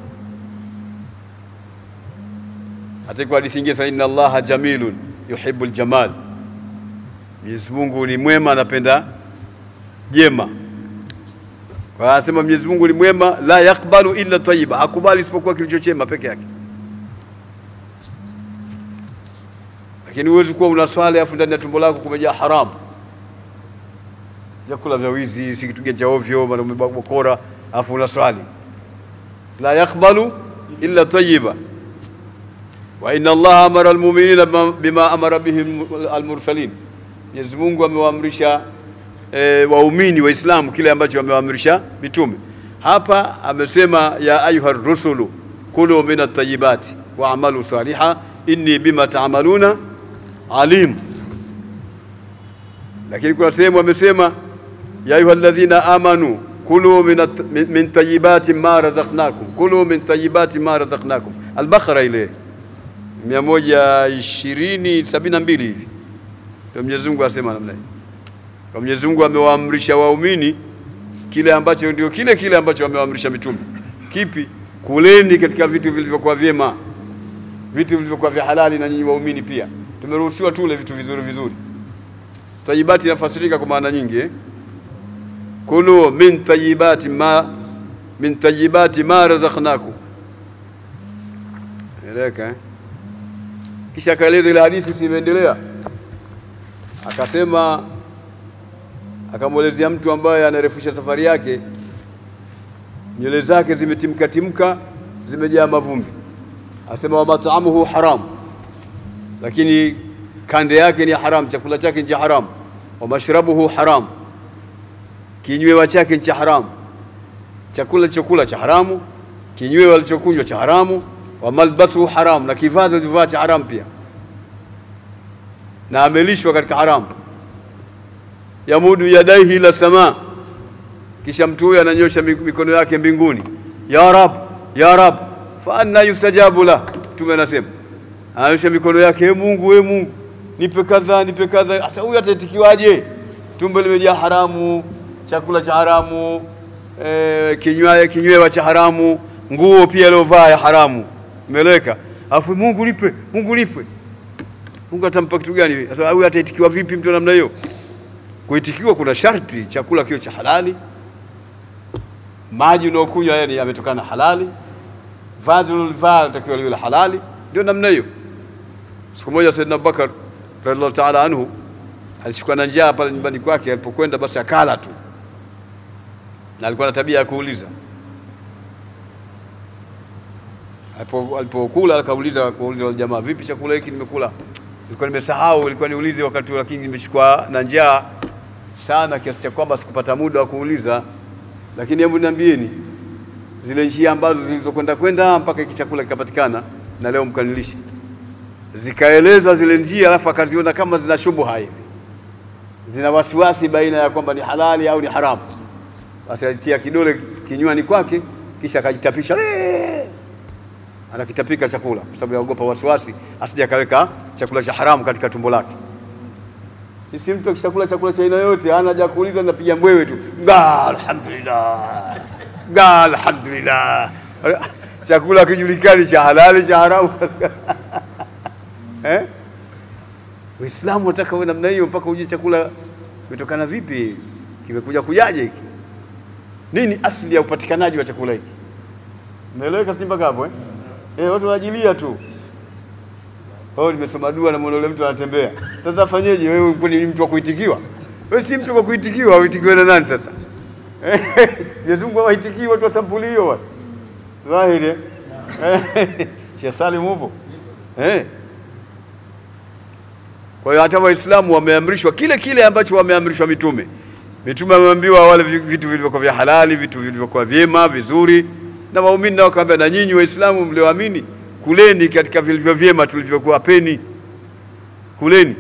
Hata kwa hadithi nyingine sasa, inna Allaha jamilun yuhibbul jamal, Mwenyezi Mungu ni mwema, anapenda jema. Kwa anasema Mwenyezi Mungu ni mwema, la yakbalu illa tayyiba, hakubali isipokuwa kilicho chema peke yake. Lakini huwezi kuwa una swali afu ndani ya tumbo lako kumejaa haramu, vyakula vya wizi, si kitu gani cha ovyo, maana umebokora, afu una swali la yakbalu illa tayyiba wa inna Allaha amara almu'minina bima amara bihi almursalin, Mwenyezi Mungu amewaamrisha e, waumini Waislamu kile ambacho wamewaamrisha mitume. Hapa amesema ya ayuha rusulu kulu min at-tayyibati wa amalu saliha inni bima ta'maluna alim. Lakini kuna sehemu amesema ya ayuha alladhina amanu kulu min, min tayyibati ma razaqnakum kulu min tayyibati ma razaqnakum. Al-Baqara ile mia moja ishirini sabini na mbili hivi ndio Mwenyezi Mungu asema namna hii. Kwa Mwenyezi Mungu amewaamrisha waumini kile ambacho ndio kile kile ambacho amewaamrisha mitume. Kipi? Kuleni katika vitu vilivyokuwa vyema, vitu vilivyokuwa vya halali, na nyinyi waumini pia tumeruhusiwa tule vitu vizuri vizuri. Tayibati inafasirika kwa maana nyingi eh? Kulu min tayibati ma min tayibati ma razaqnakum. Eleka eh? Kisha akaeleza ile hadithi simeendelea, akasema akamwelezea mtu ambaye anarefusha safari yake, nywele zake zimetimka timka, zimejaa mavumbi. Asema wa mat'amuhu haram, lakini kande yake ni haram, chakula chake ni haram. Wa mashrabuhu haram, kinywewa chake ni cha haramu. Chakula alichokula cha haramu, kinywewa alichokunywa cha haramu. Wa malbasuhu haram, na kivazi alivyovaa cha haramu pia, na amelishwa katika haramu yamudu yadaihi ila sama, kisha mtu huyo ananyosha mikono yake mbinguni, ya rab ya rab, fa anna yustajabu la. Mtume anasema ananyosha mikono yake, e Mungu, e Mungu, nipe kadha, nipe kadha. Sasa huyu ataitikiwaje? Tumbo limejaa haramu, chakula cha haramu, e, kinywaye kinywewa cha haramu, nguo pia aliovaa ya haramu, umeeleweka. Alafu Mungu nipe, Mungu nipe. Mungu atampa kitu gani? Sasa huyu ataitikiwa vipi mtu namna hiyo? Kuitikiwa kuna sharti, chakula kiwe cha halali, maji unaokunywa yani yametokana na halali, vazi ulilovaa linatakiwa liwe la halali. Ndio namna hiyo. Siku moja Saidina Abubakar radhiallahu taala anhu alishikwa na njaa pale nyumbani kwake, alipokwenda basi akala tu, na alikuwa na tabia ya kuuliza. Alipokula akauliza kuuliza wale jamaa, vipi chakula hiki nimekula Nilikuwa nimesahau, ilikuwa niulize wakati, lakini nimeshikwa na njaa sana kiasi cha kwamba sikupata muda wa kuuliza, lakini hebu niambieni zile njia ambazo zilizokwenda kwenda mpaka hiki chakula kikapatikana na leo mkanilishe, zikaeleza zile njia, alafu akaziona kama zina shubuha hivi, zina wasiwasi baina ya kwamba ni halali au ni haramu, basi alitia kidole kinywani kwake, kisha akajitapisha "Eee!" anakitapika chakula kwa sababu yaogopa wasiwasi asije akaweka chakula cha haramu katika tumbo lake. Sisi mtu akishakula chakula cha aina yote hana haja ya kuuliza, anapiga mbwewe tu ga alhamdulillah, ga alhamdulillah. Chakula kijulikani cha halali cha haramu eh? Uislamu unataka uwe namna hiyo, mpaka ujue chakula kimetokana vipi, kimekuja kujaje hiki, nini asili ya upatikanaji wa chakula hiki. Umeeleweka si mpaka hapo eh? Eh, watu waajilia tu. Oh, nimesoma dua na yule mtu anatembea. Sasa fanyeje wewe kwani ni mtu wa kuitikiwa? Wewe si mtu wa kuitikiwa, uitikiwe na nani sasa? Mwenyezi Mungu hawaitikii watu wa sampuli hiyo bwana. Dhahiri. eh? Eh, Sheikh Salim upo? Eh. Kwa hiyo hata Waislamu wameamrishwa kile kile ambacho wameamrishwa mitume. Mitume wameambiwa wale vi- vitu vilivyokuwa vya halali, vitu vilivyokuwa vyema, vizuri, na waumini nao wakaambia, na nyinyi Waislamu mlioamini, kuleni katika vilivyo vyema tulivyokuwapeni, kuleni.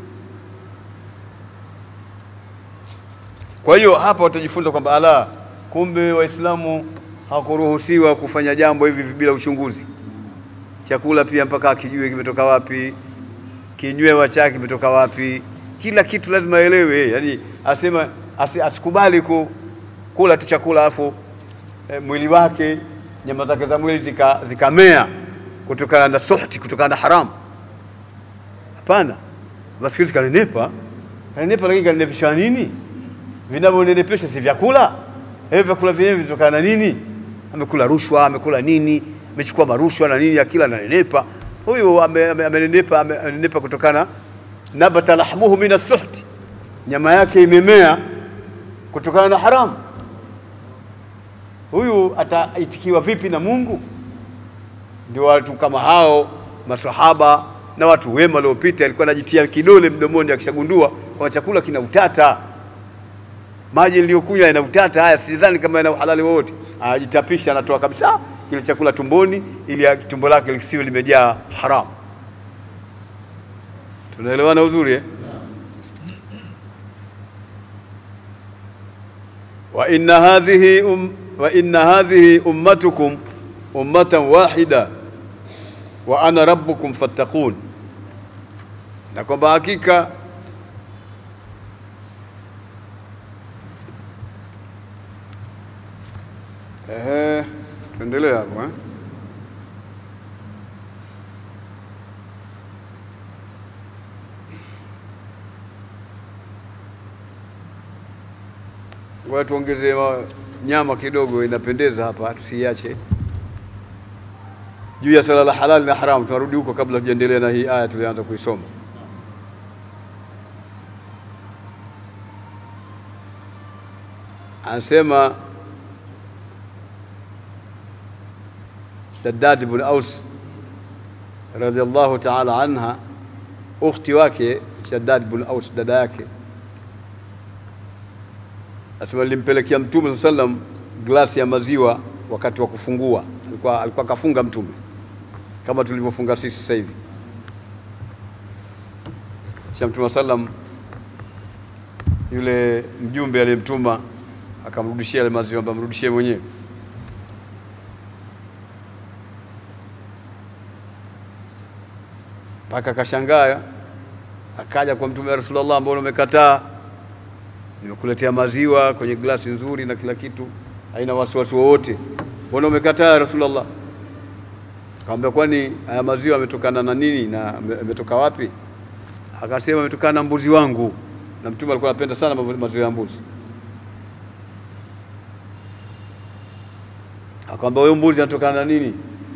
Kwa hiyo hapa watajifunza kwamba ala, kumbe Waislamu hawakuruhusiwa kufanya jambo hivi bila uchunguzi. Chakula pia mpaka akijue kimetoka wapi, kinywewa chake kimetoka wapi, kila kitu lazima aelewe. Yani asema asi, asikubali ku, kula tu chakula alafu eh, mwili wake nyama zake za mwili zika- zikamea kutokana na suhti, kutokana na haramu. Hapana, basi kanenepa, kanenepa, lakini kanenepesha nini? Vinavyonenepesha si vyakula hivyo, vyakula vyenyewe vinatokana na nini? Amekula rushwa, amekula nini, amechukua marushwa na nini, akila ananenepa. Huyu ame- ame- amenenepa, ame- amenenepa kutokana nabata lahmuhu min as-suhti, nyama yake imemea kutokana na haramu. Huyu ataitikiwa vipi na Mungu? Ndio watu kama hao masahaba na watu wema waliopita, alikuwa anajitia kidole mdomoni akishagundua kwamba chakula kina utata, maji niliyokunywa yana utata, haya sidhani kama yana uhalali wowote. Anajitapisha, anatoa kabisa kile chakula tumboni, ili ya- tumbo lake lisiwe limejaa haramu. Tunaelewana uzuri eh? wa inna hadhihi um, wa inna hadhihi ummatukum ummatan wahida wa ana rabbukum fattaqun, na kwamba hakika ehe, tuendelee hapo eh? Ngoja tuongeze ma- nyama kidogo, inapendeza hapa, tusiache juu ya swala la halali na haramu. Tunarudi huko kabla tujaendelea na hii aya tulianza kuisoma. Anasema Shaddad ibn Aus radhiallahu ta'ala anha, ukhti wake Shaddad ibn Aus, dada yake Asema nilimpelekea Mtume saa sallam glasi ya maziwa wakati wa kufungua. Alikuwa alikuwa kafunga Mtume kama tulivyofunga sisi sasa hivi. Kisha Mtume saa sallam, yule mjumbe aliyemtuma akamrudishia yale maziwa, ambaye amrudishie mwenyewe. Mpaka akashangaa, akaja kwa Mtume, ya Rasulullah, mbona umekataa nimekuletea maziwa kwenye glasi nzuri na kila kitu, haina wasiwasi wowote, mbona umekataa ya Rasulullah? Akamwambia, kwani haya maziwa yametokana na nini na yame- yametoka wapi? Akasema yametokana na mbuzi wangu, na Mtume alikuwa anapenda sana mavu- maziwa ya mbuzi. Akamwambia, huyo mbuzi anatokana na nini?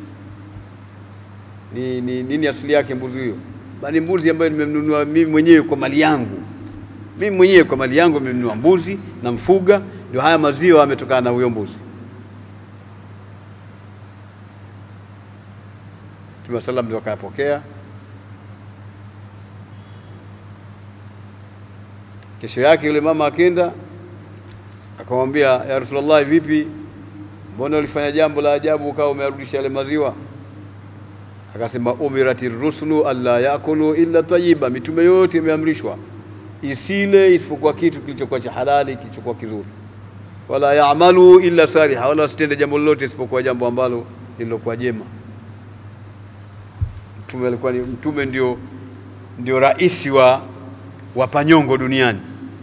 Ni, ni nini asili yake mbuzi huyo? Bali mbuzi ambayo nimemnunua mimi mwenyewe kwa mali yangu mimi mwenyewe kwa mali yangu nimenunua mbuzi na mfuga, ndio haya maziwa yametokana na huyo mbuzi. Mtume salam ndio akayapokea, Kesho yake yule mama akenda akamwambia, ya Rasulullah, vipi, mbona ulifanya jambo la ajabu ukawa umearudisha yale maziwa? Akasema, umirati rusulu alla yakulu illa tayyiba, mitume yote imeamrishwa isile isipokuwa kitu kilichokuwa cha halali kilichokuwa kizuri, wala yaamalu illa saliha, wala wasitende jambo lolote isipokuwa jambo ambalo lililokuwa jema. Mtume alikuwa ni mtume, ndio ndio rais wa wapanyongo duniani,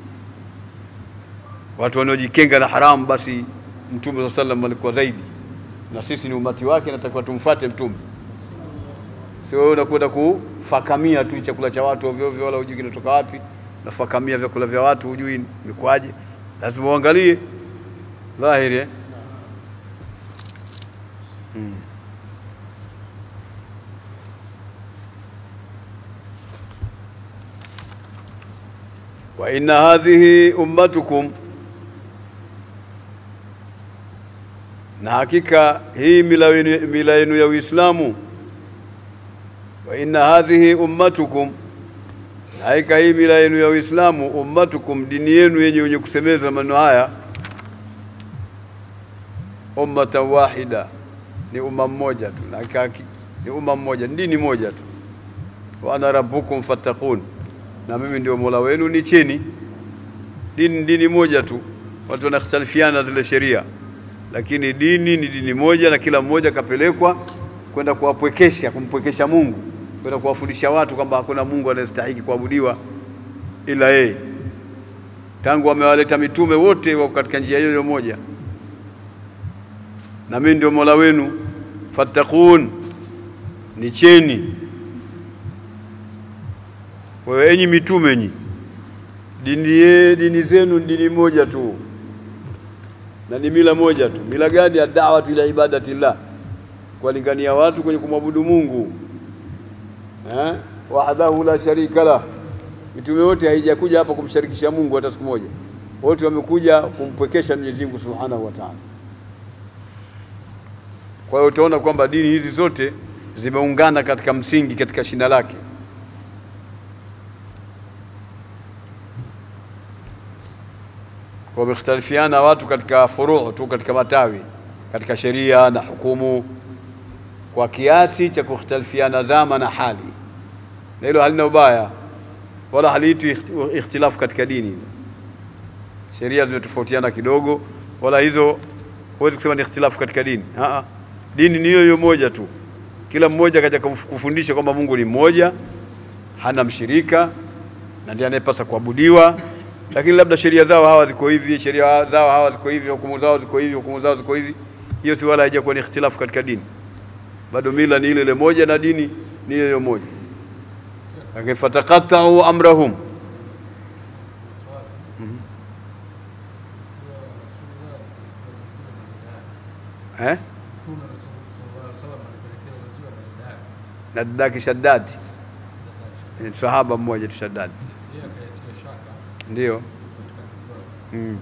watu wanaojikenga na haramu, basi mtume saa sallam alikuwa zaidi, na sisi ni umati wake, natakiwa tumfuate mtume, sio wewe unakwenda kufakamia tu chakula cha watu ovyo ovyo, wala hujui kinatoka wapi, nafakamia vyakula vya watu hujui imekuwaje. Lazima uangalie dhahiri eh? hmm. wa inna hadhihi ummatukum, na hakika hii mila yenu- mila yenu ya Uislamu. Wa inna hadhihi ummatukum, na hakika hii mila yenu ya Uislamu. Ummatukum, dini yenu yenye wenye kusemeza maneno haya. Ummatan wahida, ni umma mmoja tu, na hakika ni umma mmoja, ni dini moja tu. Wa ana rabbukum fattaqun na mimi ndio mola wenu nicheni. Dini ni dini moja tu, watu wanakhtalifiana zile sheria, lakini dini ni dini moja, na kila mmoja kapelekwa kwenda kuwapwekesha, kumpwekesha Mungu, kwenda kuwafundisha watu kwamba hakuna Mungu anayestahiki kuabudiwa ila yeye. Tangu wamewaleta mitume wote wako katika njia hiyo hiyo moja, na mimi ndio mola wenu, fattaqun, nicheni kwa hiyo enyi mitume nyi, dini ye, dini zenu ni dini moja tu na ni mila moja tu. Mila gani? ya da'watu ila ibadatillah, kuwalingania watu kwenye kumwabudu Mungu eh, wahdahu la sharika la. Mitume wote haijakuja hapa kumsharikisha Mungu hata siku moja, wote wamekuja kumpwekesha Mwenyezi Mungu Subhanahu wa Ta'ala. Kwa hiyo utaona kwamba dini hizi zote zimeungana katika msingi, katika shina lake. wamekhtalifiana watu katika furuu tu, katika matawi, katika sheria na hukumu, kwa kiasi cha kukhtalifiana zama na hali, na hilo halina ubaya wala haliitwi ikht- ikhtilafu katika dini. Sheria zimetofautiana kidogo, wala hizo huwezi kusema ni ikhtilafu katika dini. Aa, dini ni hiyo hiyo moja tu, kila mmoja kaja kufundisha kwamba Mungu ni mmoja, hana mshirika na ndiye anayepasa kuabudiwa lakini labda sheria zao hawa ziko hivi, sheria zao hawa ziko hivi, hukumu zao ziko hivi, hukumu zao ziko hivi. Hiyo si wala haijakuwa ni ikhtilafu katika dini, bado mila ni ile ile moja na dini ni ile ile moja. Lakini fataqattau amrahum, eh, na dadake Shaddad, ni sahaba mmoja tu Shaddad, ndio mm.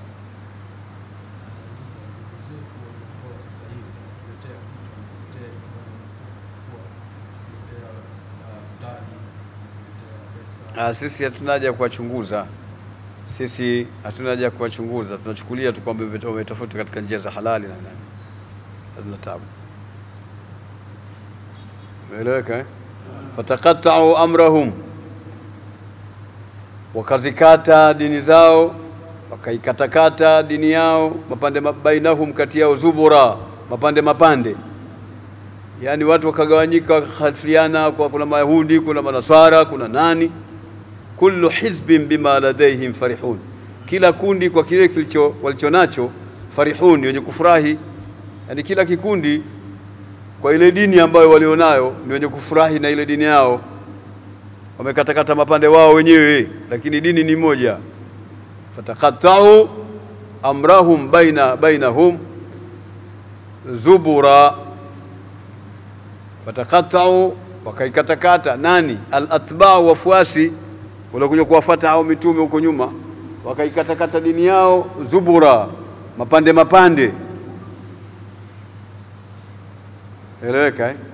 Ah, sisi hatuna haja ya kuwachunguza, sisi hatuna haja ya kuwachunguza, tunachukulia tu kwamba wameta- wametafuta katika njia za halali na nani, hazina tabu. Umeeleweka eh? fataqattau amrahum, wakazikata dini zao, wakaikatakata dini yao mapande ma- bainahum, kati yao zubura, mapande mapande yaani watu wakagawanyika, wakakhalifiana kwa kuna Mayahudi, kuna Manaswara, kuna nani. Kullu hizbin bima ladaihim farihun, kila kundi kwa kile kilicho walicho nacho farihun, ni wenye kufurahi. Yaani kila kikundi kwa ile dini ambayo walionayo ni wenye kufurahi na ile dini yao, wamekatakata mapande wao wenyewe, lakini dini ni moja. Fataqattau amrahum baina bainahum zubura fataqattau wakaikatakata nani alatbau wafuasi waliokuja kuwafuata hao mitume huko nyuma wakaikatakata dini yao zubura mapande mapande eleweka eh?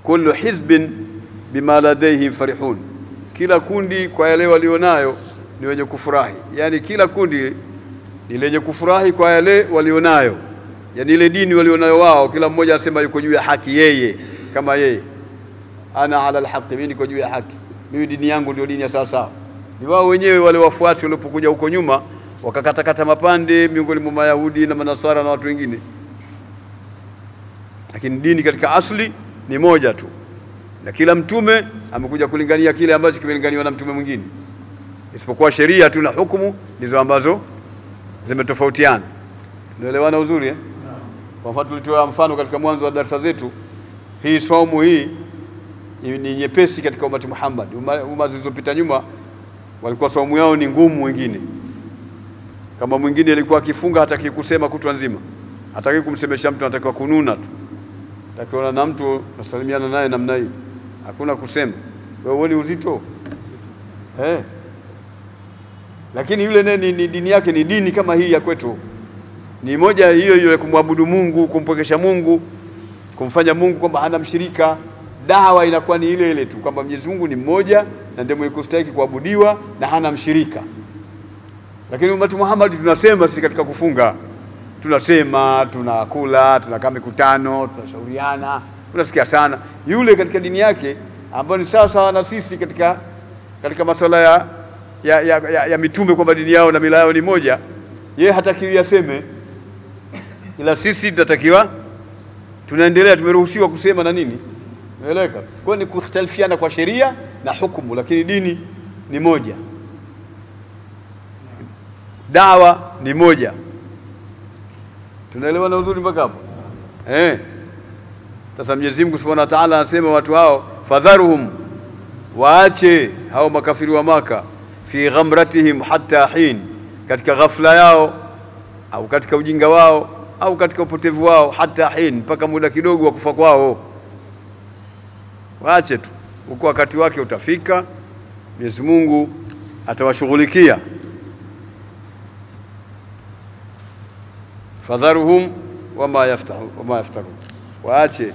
kullu hizbin bima ladaihim farihun, kila kundi kwa yale walionayo ni wenye kufurahi. Yani kila kundi ni lenye kufurahi kwa yale walionayo, yani ile dini walionayo wao, kila mmoja anasema yuko juu ya haki, yeye kama yeye, ana ala alhaqi, mimi niko juu ya haki, mimi dini yangu ndio dini ya sawa sawa. Ni wao wenyewe wale wafuasi waliopokuja huko nyuma wakakatakata mapande miongoni mwa Mayahudi na Manasara na watu wengine, lakini dini katika asli ni moja tu, na kila mtume amekuja kulingania kile ambacho kimelinganiwa na mtume mwingine, isipokuwa sheria tu na hukumu ndizo ambazo zimetofautiana. Unaelewana uzuri eh? Kwa mfano tulitoa mfano katika mwanzo wa darasa zetu, hii somo hii ni nyepesi katika umati Muhammad. Umma, umma zilizopita nyuma walikuwa somo yao ni ngumu wengine kama mwingine alikuwa akifunga hataki kusema kutwa nzima, hataki kumsemesha mtu, anatakiwa kununa tu. Takiona na mtu nasalimiana naye namna hii, hakuna kusema. Wewe uone uzito eh? Lakini yule naye ni, ni dini yake ni dini kama hii ya kwetu, ni moja hiyo hiyo ya kumwabudu Mungu, kumpwekesha Mungu, kumfanya Mungu kwamba hana mshirika. Dawa inakuwa ni ile ile tu kwamba Mwenyezi Mungu ni mmoja na ndiye mwenye kustahili kuabudiwa na hana mshirika. Lakini umati Muhammad tunasema sisi katika kufunga, tunasema tunakula, tunakaa mikutano, tunashauriana, tunasikia sana. Yule katika dini yake ambayo ni sawa sawa na sisi katika, katika masuala ya, ya, ya, ya, ya mitume kwamba dini yao na mila yao ni moja, yeye hatakiwi aseme, ila sisi tunatakiwa tunaendelea, tumeruhusiwa kusema na nini, naeleka. Kwa ni kukhtalifiana kwa sheria na hukumu, lakini dini ni moja dawa ni moja. Tunaelewana uzuri mpaka hapo eh? Sasa Mwenyezi Mungu Subhanahu wa Ta'ala anasema watu hao, fadharuhum, waache hao makafiri wa Maka, fi ghamratihim hatta hin, katika ghafla yao au katika ujinga wao au katika upotevu wao, hatta hin, mpaka muda kidogo wa kufa kwao. Waache tu huko, wakati wake utafika, Mwenyezi Mungu atawashughulikia. fadharuhum wama yaftahu wama yaftarun, waache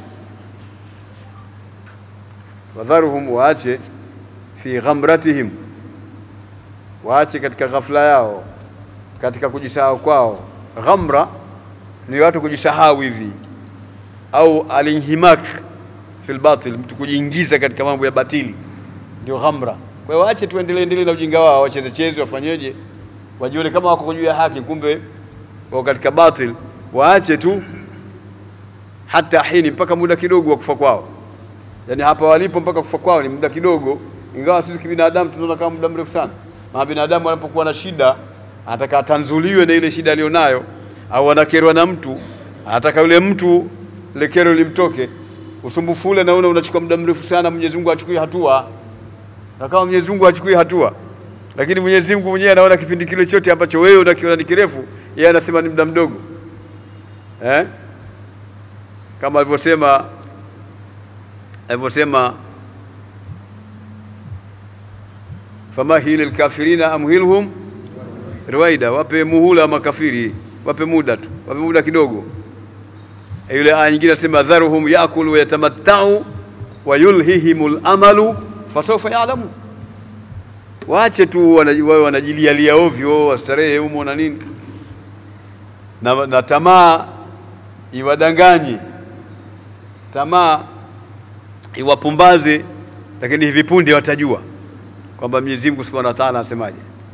fadharuhum, waache fi ghamratihim, waache katika ghafla yao, katika kujisahau kwao. Ghamra ni watu kujisahau hivi, au alinhimak fil batil, mtu kujiingiza katika mambo ya batili, ndio ghamra. Kwa hiyo waache tuendelee endelee na ujinga wao, wacheze cheze, wafanyeje, wajione kama wako juu ya haki, kumbe wako katika batil. Waache tu hata hini, mpaka muda kidogo wa kufa kwao. Yani hapa walipo mpaka kufa kwao ni muda kidogo, ingawa sisi kibinadamu tunaona kama muda mrefu sana. Maana binadamu anapokuwa na shida anataka atanzuliwe na ile shida aliyonayo, au anakerwa na mtu, anataka yule mtu ile kero limtoke. Usumbufu ule naona unachukua muda mrefu sana, Mwenyezi Mungu achukue hatua, na kama Mwenyezi Mungu achukue hatua lakini Mwenyezi Mungu mwenyewe anaona kipindi kile chote ambacho wewe unakiona ni kirefu, yeye anasema ni muda mdogo eh? Kama alivyosema alivyosema, famahili lkafirina amhilhum ruwaida, wape muhula makafiri, wape muda tu, wape muda kidogo. Yule aya nyingine anasema dharuhum yakulu wayatamattau wayulhihimul amalu fasawfa yalamu waache tu wawe wanajilialia ovyo, wastarehe humo na nini na, na tamaa iwadanganye, tamaa iwapumbaze, lakini hivi punde watajua kwamba Mwenyezi Mungu Subhanahu wa Ta'ala anasemaje.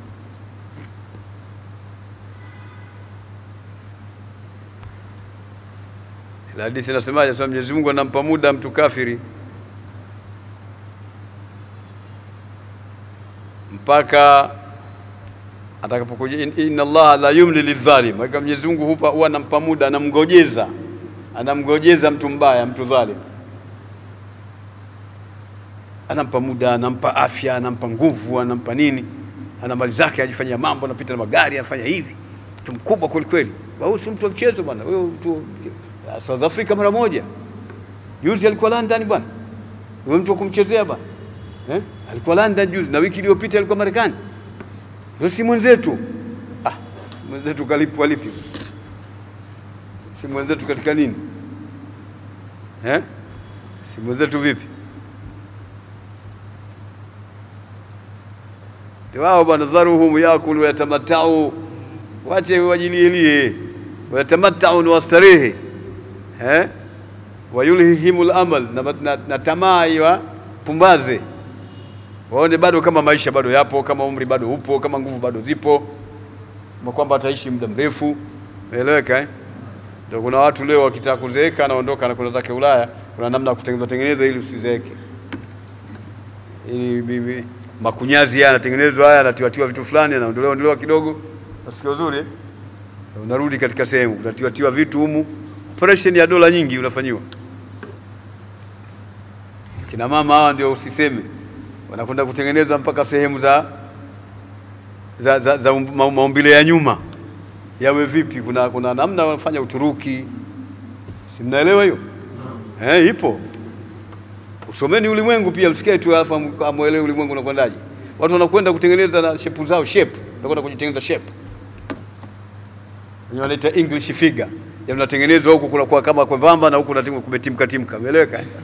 Ile hadithi inasemaje? Sasa Mwenyezi Mungu anampa muda mtu kafiri mpaka atakapokuja inna Allah la yumli lidhalim, hakika Mwenyezi Mungu hupa huwa anampa muda, anamgojeza anamgojeza mtu mbaya, mtu dhalim, anampa muda, anampa afya, anampa nguvu, anampa nini, ana mali zake, ajifanyia mambo, anapita na magari, anafanya hivi, mtu mkubwa kweli kweli. Huyu si mtu wa mchezo bwana, huyo mtu South Africa mara moja, juzi alikuwa London bwana, huyo mtu wa kumchezea bwana eh? alikuwa London juzi na wiki iliyopita alikuwa Marekani. Ndio si mwenzetu. Ah, mwenzetu kalipwa lipi? Si mwenzetu katika nini eh? si mwenzetu vipi? Ndio wao bwana, dharuhum yakulu yatamatau, wache wajilielie, wayatamatau ni wastarehe eh? wayulhihimul amal na, na, na tamaa iwa pumbaze, waone bado kama maisha bado yapo, kama umri bado upo, kama nguvu bado zipo, kama kwamba ataishi muda mrefu. Umeeleweka eh? Ndio kuna watu leo wakitaka kuzeeka anaondoka na kwenda zake Ulaya, kuna namna ya kutengeneza tengeneza ili usizeeke. Ili bibi makunyazi haya yanatengenezwa haya, yanatiwatiwa vitu fulani, anaondolewa ondolewa kidogo, nasikia uzuri eh? unarudi katika sehemu, unatiwatiwa vitu humu, operation ya dola nyingi unafanyiwa. Kina mama hawa ndio usiseme, wanakwenda kutengenezwa mpaka sehemu za za, za, za ma- maumbile ya nyuma yawe vipi. Kuna, kuna namna wanafanya Uturuki, si mnaelewa hiyo eh? Ipo, usomeni ulimwengu pia, msikae tu alafu am- amwelewe ulimwengu unakwendaje. Watu wanakwenda kutengeneza na shepu zao, shape wanakwenda kujitengeneza shape, wenyewe wanaita English figure, ya unatengenezwa huku kunakuwa kama kwembamba na huku unatimka kumetimka timka, umeeleweka eh?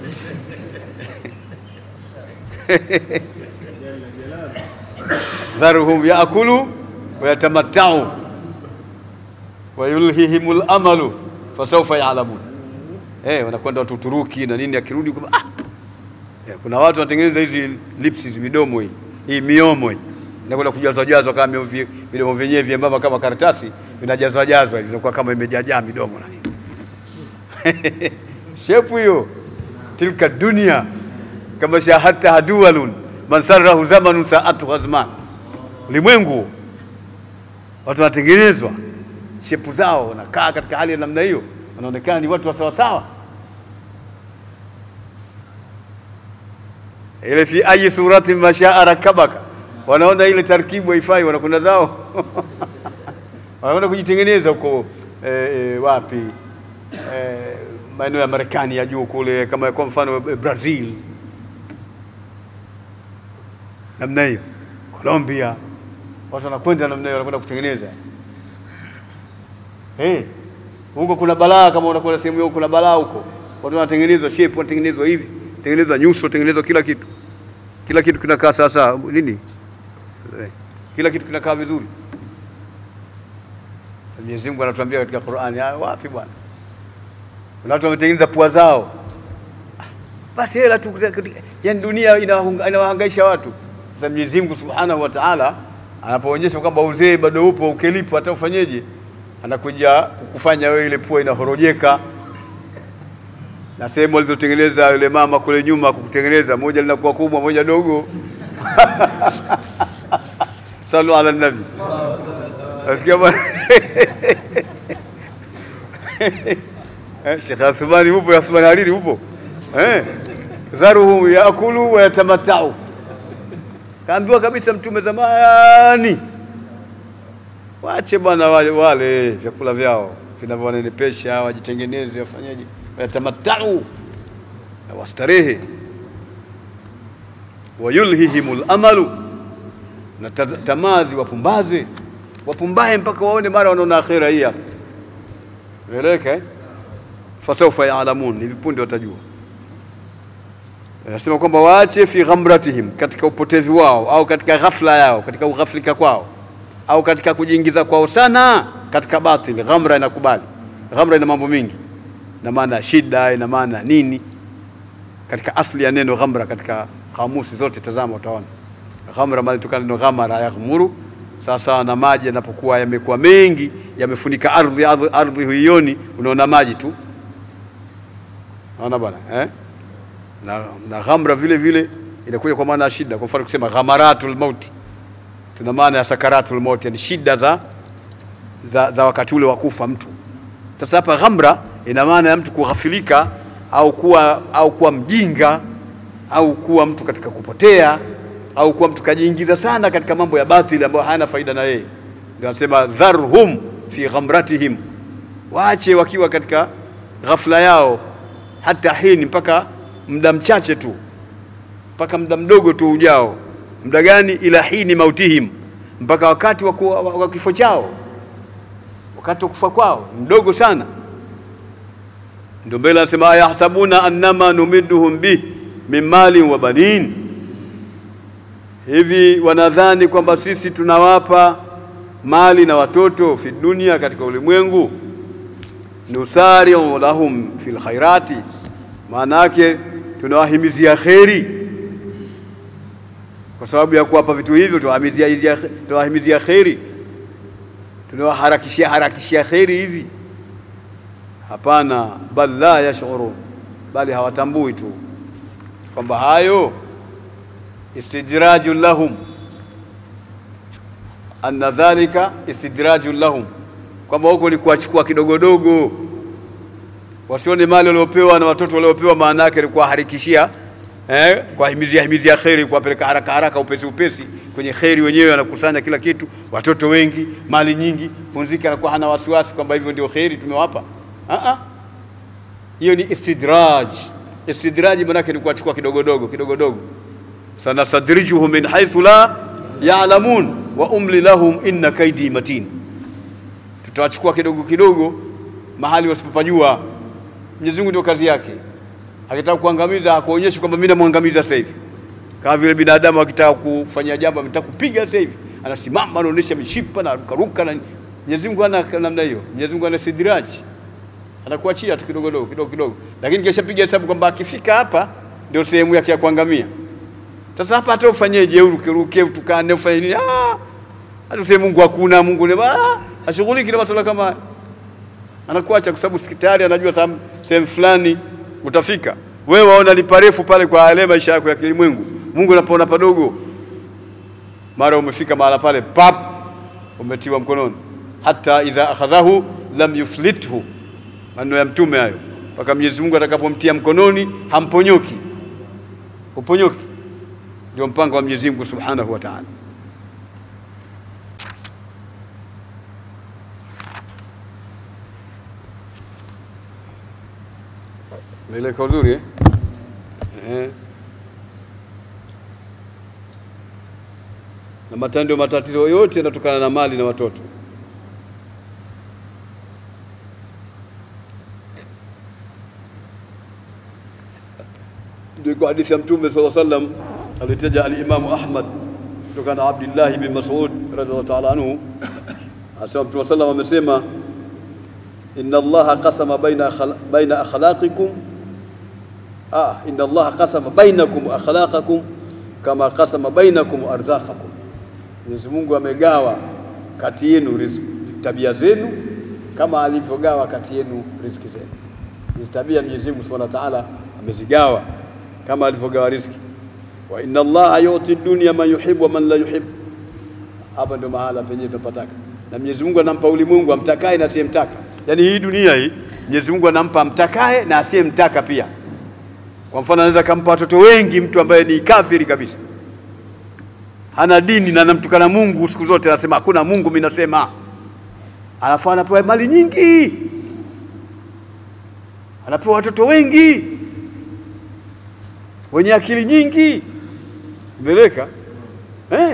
dharuhum yaakulu wayatamattau wayulhihimul amalu fasawfa yalamun. Eh, wanakwenda watu Uturuki na nini, akirudi kwa ah! Eh, kuna watu wanatengeneza hizi lips hizi midomo hii hii miomo hii inakwenda kujazwa jazwa kama mio- vi- midomo vyenyewe vyembamba kama karatasi vinajazwa jazwa hivi inakuwa kama imejajaa midomo na nini shepu hiyo tilka dunia kama shahadta hadualun man sarrahu zamanun saatu hazman ulimwengu watu wanatengenezwa shepu zao wanakaa katika hali ya namna hiyo wanaonekana ni watu wa sawasawa ile fi ayi surati mashaa rakabaka wanaona ile tarkibu haifai wanakwenda zao wanakwenda kujitengeneza huko eh, eh, wapi eh, maeneo ya Marekani ya juu kule kama kwa mfano eh, Brazil namna hiyo Colombia watu wanakwenda namna hiyo wanakwenda kutengeneza eh huko kuna balaa kama unakwenda sehemu hiyo kuna balaa huko watu wanatengenezwa shape wanatengenezwa hivi tengenezwa nyuso tengenezwa kila kitu kila kitu kinakaa sasa nini Eh, kila kitu kinakaa vizuri Sasa Mwenyezi Mungu anatuambia katika Qur'ani ah, wapi bwana kuna watu wametengeneza pua zao Ah, basi hela tu yani dunia inawahunga- inawahangaisha watu sasa Mwenyezi Mungu Subhanahu wa Ta'ala anapoonyesha kwamba uzee bado upo ukilipo hata ufanyeje anakuja kukufanya wewe ile pua inahorojeka na sehemu alizotengeneza yule mama kule nyuma kukutengeneza, moja linakuwa kubwa, moja dogo. Salu ala nabi. Nasikia bwana Eh, Sheikh Athmani upo, Athmani Hariri upo eh? dharuhum yaakulu wa yatamatau. Kaambiwa kabisa Mtume zamani, wache bwana wale, wale vyakula vyao vinavyowanenepesha, wajitengeneze, wafanyeje, wayatamatau na wastarehe, wayulhihimul amalu, na ta- tamaa ziwapumbaze, wapumbae mpaka waone mara wanaona akhera hii hapa. Umeeleweka eh? fasaufa yaalamun, ni vipunde watajua. Anasema kwamba waache fi ghamratihim, katika upotevu wao au katika ghafla yao, katika ughaflika kwao au katika kujiingiza kwao sana katika batili. Ghamra inakubali, ghamra ina mambo mingi, ina maana ya shida, ina maana ya nini. Katika asli ya neno ghamra, katika kamusi zote, tazama utaona ghamra maana itokana neno ghamara, yaghmuru. Sasa na maji yanapokuwa yamekuwa mengi, yamefunika ardhi, ardhi, ardhi huioni, unaona maji tu, naona bwana eh? na, na ghamra vile vile inakuja kwa maana ya shida. Kwa mfano kusema ghamaratul mauti, tuna maana ya sakaratul mauti, yani shida za, za, za wakati ule wa kufa mtu. Sasa hapa ghamra ina maana ya mtu kughafilika au kuwa, au kuwa mjinga au kuwa mtu katika kupotea au kuwa mtu kajiingiza sana katika mambo ya batili ambayo hayana faida na yeye. Ndio anasema dharhum fi ghamratihim, waache wakiwa katika ghafla yao, hata hini, mpaka muda mchache tu, mpaka muda mdogo tu ujao. Muda gani? Ila hini mautihim, mpaka wakati wa kuwa- wa wa kifo chao, wakati wa kufa kwao mdogo sana. Ndio mbele anasema ayahsabuna annama numidduhum bih min malin wa banin, hivi wanadhani kwamba sisi tunawapa mali na watoto fi dunia, katika ulimwengu. Nusariu lahum fil khairati, maana yake tunawahimizia kheri kwa sababu ya kuwapa vitu hivyo, tunawahimizia tunawahimizia kheri, tunawaharakishia harakishia kheri hivi? Hapana, bal la yashurun, bali hawatambui tu kwamba hayo istidrajun lahum, anna dhalika istidrajun lahum, kwamba huko ni kuwachukua kidogodogo, wasione mali waliopewa na watoto waliopewa, maana yake ni kuwaharikishia eh, kuwahimizia himizia kheri, kuwapeleka haraka haraka, upesi upesi kwenye kheri. Wenyewe wanakusanya kila kitu, watoto wengi, mali nyingi, punziki anakuwa hana wasiwasi kwamba hivyo ndio kheri tumewapa. Ah, hiyo ni istidraj. Istidraji manake ni kuwachukua kidogodogo kidogodogo. Sanasadrijuhum min haithu la ya'lamun wa umli lahum inna kaidi matin, tutawachukua kidogo kidogo mahali wasipopajua. Mwenyezi Mungu ndio kazi yake. Akitaka kuangamiza hakuonyeshi kwamba mimi namwangamiza sasa hivi, kama vile binadamu akitaka kufanya jambo ametaka kupiga sasa hivi, anasimama anaonyesha mishipa na rukaruka na Mwenyezi Mungu ana namna hiyo. Mwenyezi Mungu ana sidraji anakuachia tu kidogo kidogo kidogo kidogo, lakini kisha piga hesabu kwamba akifika hapa ndio sehemu yake ya kuangamia. Sasa hapa hata ufanyeje, uruke ruke, utukane, ufanye nini? Ah, hata useme Mungu hakuna, Mungu ni ah, ashughuliki na masuala kama haya, anakuacha kwa sababu tayari anajua sehemu fulani utafika. Wewe waona ni parefu pale kwa yale maisha yako ya kilimwengu, Mungu anapoona padogo, mara umefika mahala pale, pap, umetiwa mkononi, hata idha akhadhahu lam yuflithu maneno ya Mtume hayo, mpaka Mwenyezi Mungu atakapomtia mkononi hamponyoki, uponyoki. Ndio mpango wa Mwenyezi Mungu Subhanahu wa Ta'ala. Meleka uzuri eh? Eh. Na matando matatizo yote yanatokana na mali na watoto. Ndio kwa hadithi ya Mtume sallallahu alaihi wasallam alitaja al-Imamu Ahmad kutokana na Abdullah bin Mas'ud radhiallahu ta'ala anhu, asema Mtume sallallahu amesema, inna Allaha qasama baina baina akhlaqikum ah, inna Allaha qasama bainakum akhlaqakum kama qasama bainakum arzaqakum, Mwenyezi Mungu amegawa kati yenu tabia zenu kama alivyogawa kati yenu riziki zenu. Hizi tabia Mwenyezi Mungu Subhanahu wa Ta'ala amezigawa kama alivyogawa riziki. Wa inna Allaha yuti dunya man yuhibbu wa man la yuhibbu. Hapa ndio mahala penye tunapataka, na Mwenyezi Mungu anampa ulimwengu amtakaye na asiyemtaka. Yaani hii dunia hii Mwenyezi Mungu anampa amtakaye na asiyemtaka pia. Kwa mfano, anaweza kampa watoto wengi mtu ambaye ni kafiri kabisa, hana dini na anamtukana Mungu siku zote, anasema hakuna Mungu, mimi nasema. Alafu anapewa mali nyingi, anapewa watoto wengi wenye akili nyingi meleka eh?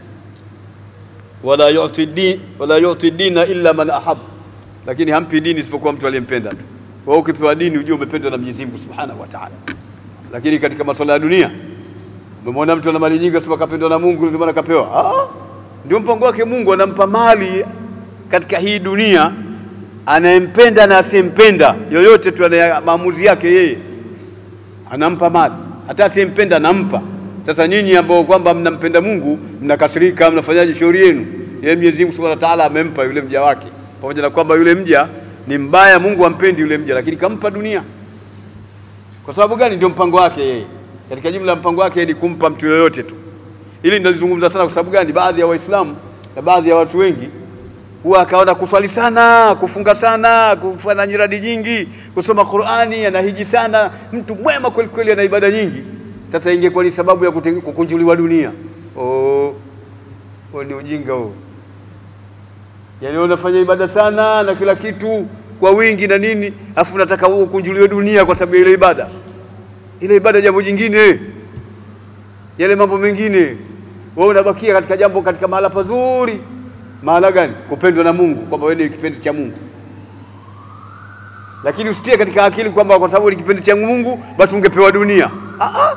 wala yuti din wala yuti dina illa man ahab, lakini hampi dini isipokuwa mtu aliyempenda tu. Wewe ukipewa dini ujue umependwa na Mwenyezi Mungu Subhanahu wa Ta'ala. Lakini katika masuala ya dunia umemwona mtu ana mali nyingi, asema kapendwa na Mungu ndio maana kapewa. Ah, ndio mpango wake Mungu, anampa mali katika hii dunia, anayempenda na asiyempenda, yoyote tu ana maamuzi yake yeye, anampa mali hata asiyempenda nampa. Sasa nyinyi ambao kwamba mnampenda Mungu mnakasirika, mnafanyaje shauri yenu? Yeye Mwenyezi Mungu Subhanahu wa Ta'ala amempa yule mja wake, pamoja na kwamba yule mja ni mbaya, Mungu ampendi yule mja, lakini kampa dunia. Kwa sababu gani? Ndio mpango wake yeye. Katika jumla ya mpango wake ni kumpa mtu yoyote tu. Hili nalizungumza sana. Kwa sababu gani? Baadhi ya Waislamu na baadhi ya watu wengi huwa akaona kuswali sana, kufunga sana, kufanya nyiradi nyingi, kusoma Qur'ani, anahiji sana, mtu mwema kweli kweli, ana ibada nyingi. Sasa ingekuwa ni sababu ya kukunjuliwa dunia. Oh, oh ni ujinga huo. Yaani unafanya ibada sana na kila kitu kwa wingi na nini, afu unataka wewe ukunjuliwe dunia kwa sababu ya ile ibada. Ile ibada jambo jingine, yale mambo mengine, wewe unabakia katika jambo, katika mahala pazuri maana gani? Kupendwa na Mungu, kwamba wewe ni kipenzi cha Mungu. lakini usitie katika akili kwamba kwa sababu ni kipendi cha Mungu basi ungepewa dunia. Ah ah,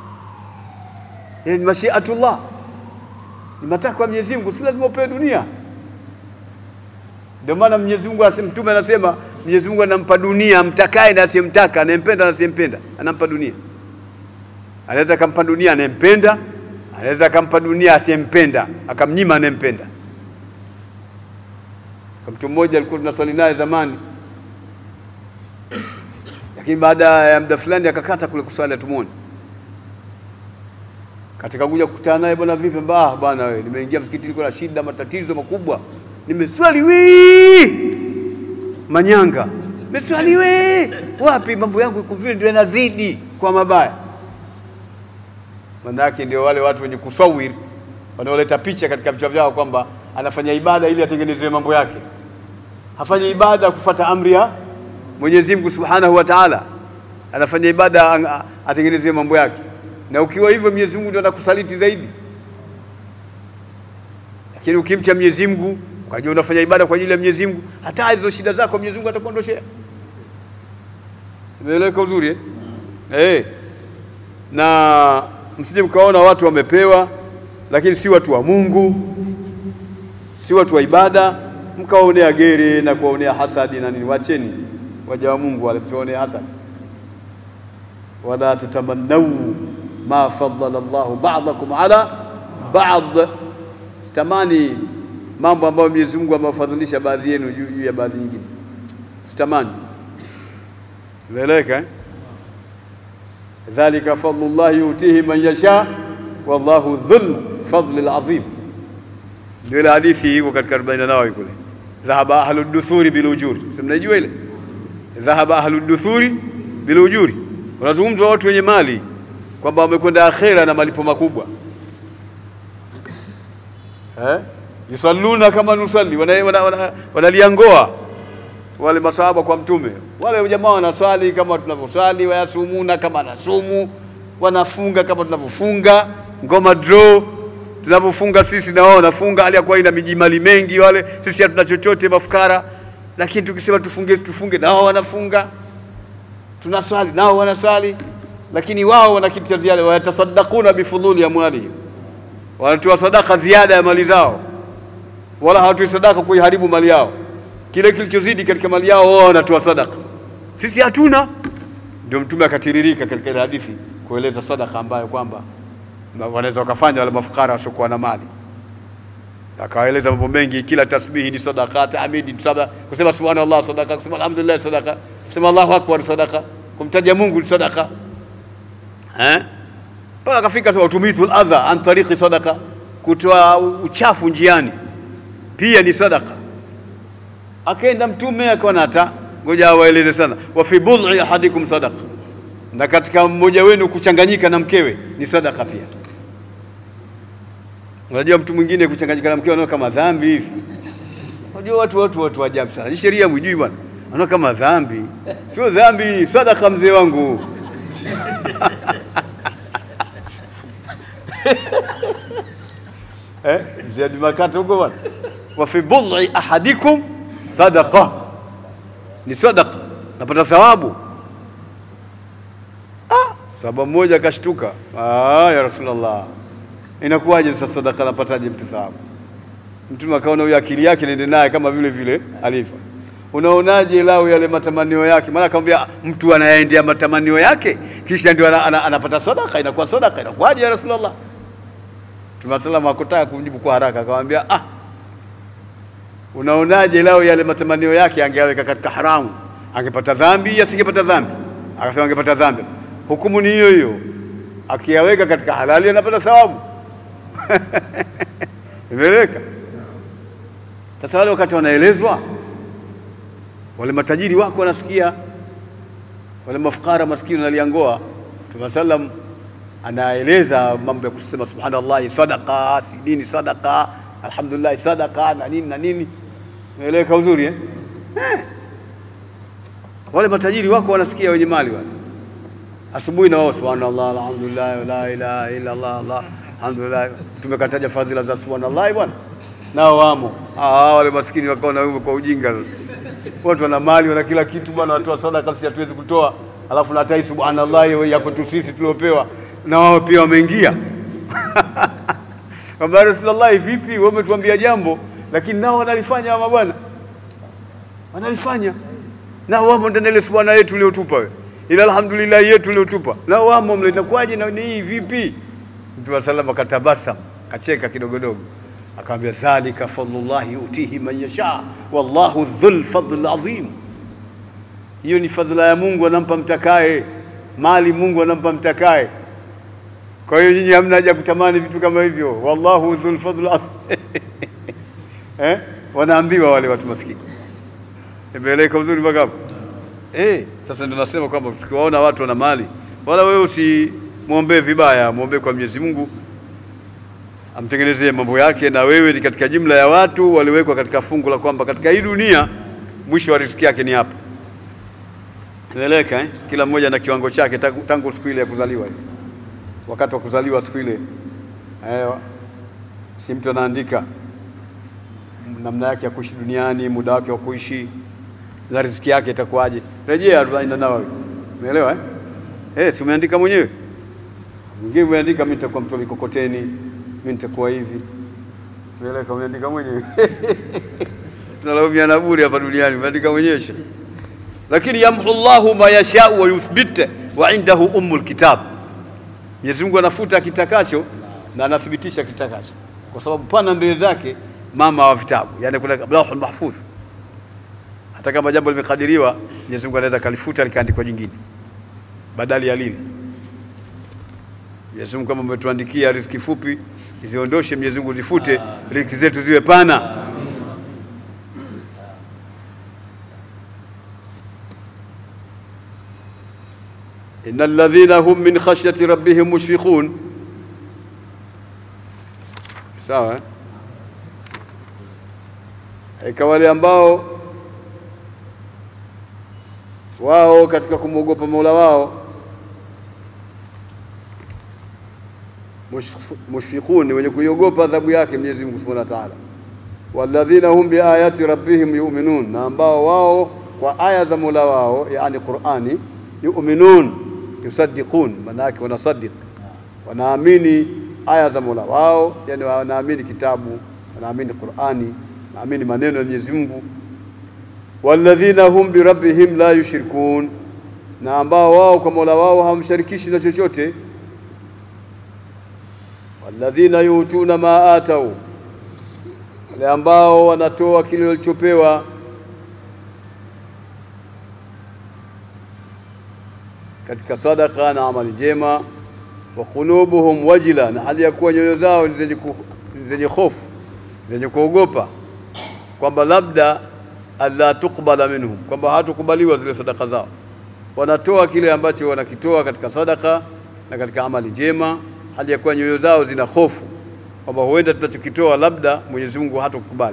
ni mashiatullah, ni matakwa ya Mwenyezi Mungu, si lazima upewe dunia. Ndio maana Mwenyezi Mungu anasema, Mtume anasema Mwenyezi Mungu anampa dunia mtakaye na asiyemtaka, anayempenda na asiyempenda, anampa dunia. Anaweza akampa dunia anayempenda, anaweza akampa dunia asiyempenda, akamnyima anayempenda. Kwa mtu mmoja alikuwa tunaswali naye zamani, lakini baada ya muda fulani akakata kule kuswali, hatumuoni. Katika kuja kukutana naye, bwana vipi? Ah, bwana wewe, nimeingia msikiti, niko na shida, matatizo makubwa, nimeswali wii manyanga, nimeswali wii wapi, mambo yangu iko vile, ndio yanazidi kwa mabaya. Maana yake ndio wale watu wenye kusawiri wanaoleta picha katika vichwa vyao kwamba anafanya ibada ili atengenezewe mambo yake, hafanya ibada kufuata amri ya Mwenyezi Mungu Subhanahu wa Ta'ala, anafanya ibada ang- atengenezewe mambo yake. Na ukiwa hivyo, Mwenyezi Mungu ndio atakusaliti zaidi. Lakini ukimcha Mwenyezi Mungu kwa ajili unafanya ibada kwa ajili ya Mwenyezi Mungu, hata hizo shida zako Mwenyezi Mungu atakuondoshea. Imeeleweka uzuri eh? Eh. Na msije mkaona watu wamepewa lakini si watu wa Mungu, si watu wa ibada, mkawaonea gere na kuwaonea hasadi na nini. Wacheni waja wa Mungu wale, msiwaonea hasadi. Wala tatamannau ma faddala Allahu ba'dakum ala ba'd, sitamani mambo ambayo Mwenyezi Mungu amewafadhilisha baadhi yenu juu juu ya baadhi nyingine, sitamani. Imeeleweka eh? dhalika fadlullahi yutihi man yasha wallahu dhul fadli alazim. Ndio ile hadithi iko katika 40 Nawawi kule, dhahaba ahlu duthuri bil ujuri, si mnaijua ile? Dhahaba ahlu duthuri bil ujuri, unazungumzwa watu wenye mali kwamba wamekwenda akhera na malipo makubwa eh? yusalluna kama nusalli, wanaliangoa wana, wana, wanaliangoa wale masahaba kwa Mtume. Wale jamaa wanaswali kama tunavyoswali, wayasumuna kama nasumu, wanafunga kama tunavyofunga, ngoma draw tunavyofunga sisi, na wao wanafunga, hali ya kuwa ina mijimali mengi. Wale sisi hatuna chochote, mafukara, lakini tukisema tufunge tufunge, na wao wanafunga. Tunaswali nao wanaswali, lakini wao wana kitu cha ziada, wayatasaddaquna bifudhuli amwalihim, wanatoa sadaka ziada ya mali zao, wala hawatoi sadaka kuiharibu mali yao kile kilichozidi katika mali yao wao wanatoa sadaka, sisi hatuna. Ndio Mtume akatiririka katika ile hadithi kueleza sadaka ambayo kwamba wanaweza wakafanya wale mafukara wasiokuwa na mali, akawaeleza mambo mengi. Kila tasbihi ni sadaka, tahmidi ni sadaka, kusema subhanallah sadaka, kusema alhamdulillah sadaka, kusema Allahu akbar sadaka, kumtaja Mungu ni sadaka eh, mpaka akafika sema tumitu adha an tariqi sadaka, kutoa uchafu njiani pia ni sadaka akaenda mtume akaona hata ngoja awaeleze sana, wa fi bud'i ahadikum sadaqa, na katika mmoja wenu kuchanganyika na mkewe ni sadaka pia. Unajua mtu mwingine kuchanganyika na mkewe anaona kama dhambi hivi. Unajua watu watu watu ajabu sana, sheria mwijui bwana, anaona kama dhambi. Sio dhambi, sadaka mzee wangu eh, mzee Abdi Makata huko bwana, wa fi bud'i ahadikum sadaqa ni sadaqa, napata thawabu. Ah, sahaba mmoja akashtuka, ah, ya Rasulullah, inakuwaje sasa sadaka napataje mtu thawabu? Mtume akaona huyo akili yake nende naye kama vile vile alivyo. Unaonaje lao yale matamanio yake? Maana akamwambia mtu anayeendea matamanio yake kisha ndio ana, ana, anapata sadaka, inakuwa sadaka, inakuwaje ya Rasulullah? Mtume sallam hakutaka kumjibu kwa haraka, akamwambia ah, unaonaje lao yale matamanio yake angeyaweka katika haramu, angepata dhambi, asingepata dhambi? Akasema angepata dhambi. Hukumu ni hiyo hiyo, akiyaweka katika halali anapata thawabu. Imeeleweka? Sasa wale wakati wanaelezwa, wale matajiri wako wanasikia, wale mafukara maskini wanaliangoa. Mtume sallam anaeleza mambo ya kusema subhanallah, sadaqa, si nini sadaqa alhamdulillah sadaka na nini na nini, umeeleweka uzuri eh? Eh. Wale matajiri wako wanasikia, wenye mali wale, asubuhi na wao subhanallah alhamdulillah la ilaha illa Allah Allah alhamdulillah. Tumekataja fadhila za subhanallah bwana, nao wamo. Ah, wale maskini wakaona wewe kwa ujinga sasa watu wana mali wana kila kitu bwana, watoa sadaka, sisi hatuwezi kutoa, alafu natai subhanallah ya kwetu sisi tuliopewa, na wao pia wameingia kwamba Rasulullah, vipi wewe umetuambia jambo lakini nao wanalifanya hawa bwana, wanalifanya nao wamo ndani ile subhana yetu uliotupa wewe, ila alhamdulillah yetu uliotupa nao wamo mle, inakuwaje na ni hii vipi? Mtume wa sallam akatabasam kacheka kidogodogo akamwambia, dhalika fadlullahi yutihi man yasha wallahu dhul fadl adhim, hiyo ni fadhila ya Mungu anampa mtakaye mali, Mungu anampa mtakaye. Kwa hiyo nyinyi hamna haja kutamani vitu kama hivyo, wallahu dhul fadl adhim eh? Wanaambiwa wale watu maskini. Imeeleka uzuri mpaka hapo eh? Sasa ndio nasema kwamba tukiwaona watu wana mali, wala wewe usimwombee vibaya, mwombee kwa Mwenyezi Mungu amtengenezee mambo yake, na wewe ni katika jumla ya watu waliwekwa katika fungu la kwamba katika hii dunia mwisho wa riziki yake ni hapa. Imeeleka eh? Kila mmoja na kiwango chake tangu, tangu siku ile ya kuzaliwa ile. Wakati wa kuzaliwa siku ile eh, si mtu anaandika namna yake ya kuishi duniani, muda wake wa kuishi na riziki yake itakuwaje. Rejea arobaini na Nawawi, umeelewa eh? Eh, si umeandika mwenyewe. Mwingine umeandika mimi nitakuwa mtu mikokoteni, mimi nitakuwa hivi. Umeeleka, umeandika mwenyewe tunalaumiana bure hapa duniani, umeandika mwenyewe she. Lakini yamhu Allahu ma yashau wa yuthbit wa indahu ummul kitab, Mwenyezi Mungu anafuta akitakacho na anathibitisha kitakacho, kwa sababu pana mbele zake mama wa vitabu, yani kuna lauhul mahfudh. Hata kama jambo limekadiriwa, Mwenyezi Mungu anaweza kalifuta likaandikwa jingine badali ya lile. Mwenyezi Mungu kama umetuandikia riziki fupi, ziondoshe Mwenyezi Mungu, zifute riziki zetu ziwe pana. innal ladhina hum min khashyati rabbihim mushfiqun. Sawa eh? Eka wale ambao wao katika kumwogopa Mola wao mushfiqun, ni wenye kuiogopa adhabu yake Mwenyezi Mungu Subhanahu wa Ta'ala. Walladhina hum biayati rabbihim yu'minun, na ambao wao kwa aya za Mola wao, yani Qur'ani, yu'minun yusaddiqun, maana yake wanasaddiq, wanaamini aya za Mola wao, yani wanaamini kitabu, wanaamini Qur'ani naamini maneno ya Mwenyezi Mungu. walladhina hum birabbihim la yushrikun, na ambao wao kwa Mola wao hawamshirikishi na chochote. walladhina yutuna ma atau, wale ambao wanatoa kile walichopewa. katika sadaka na amali jema. wa qulubuhum wajila, na hali ya kuwa nyoyo zao ni zenye hofu zenye kuogopa kwamba labda alla tuqbala minhum, kwamba hatukubaliwa zile sadaka zao. Wanatoa kile ambacho wanakitoa katika sadaka na katika amali njema, hali ya kuwa nyoyo zao zina hofu kwamba huenda tunachokitoa labda Mwenyezi Mungu hatukubali.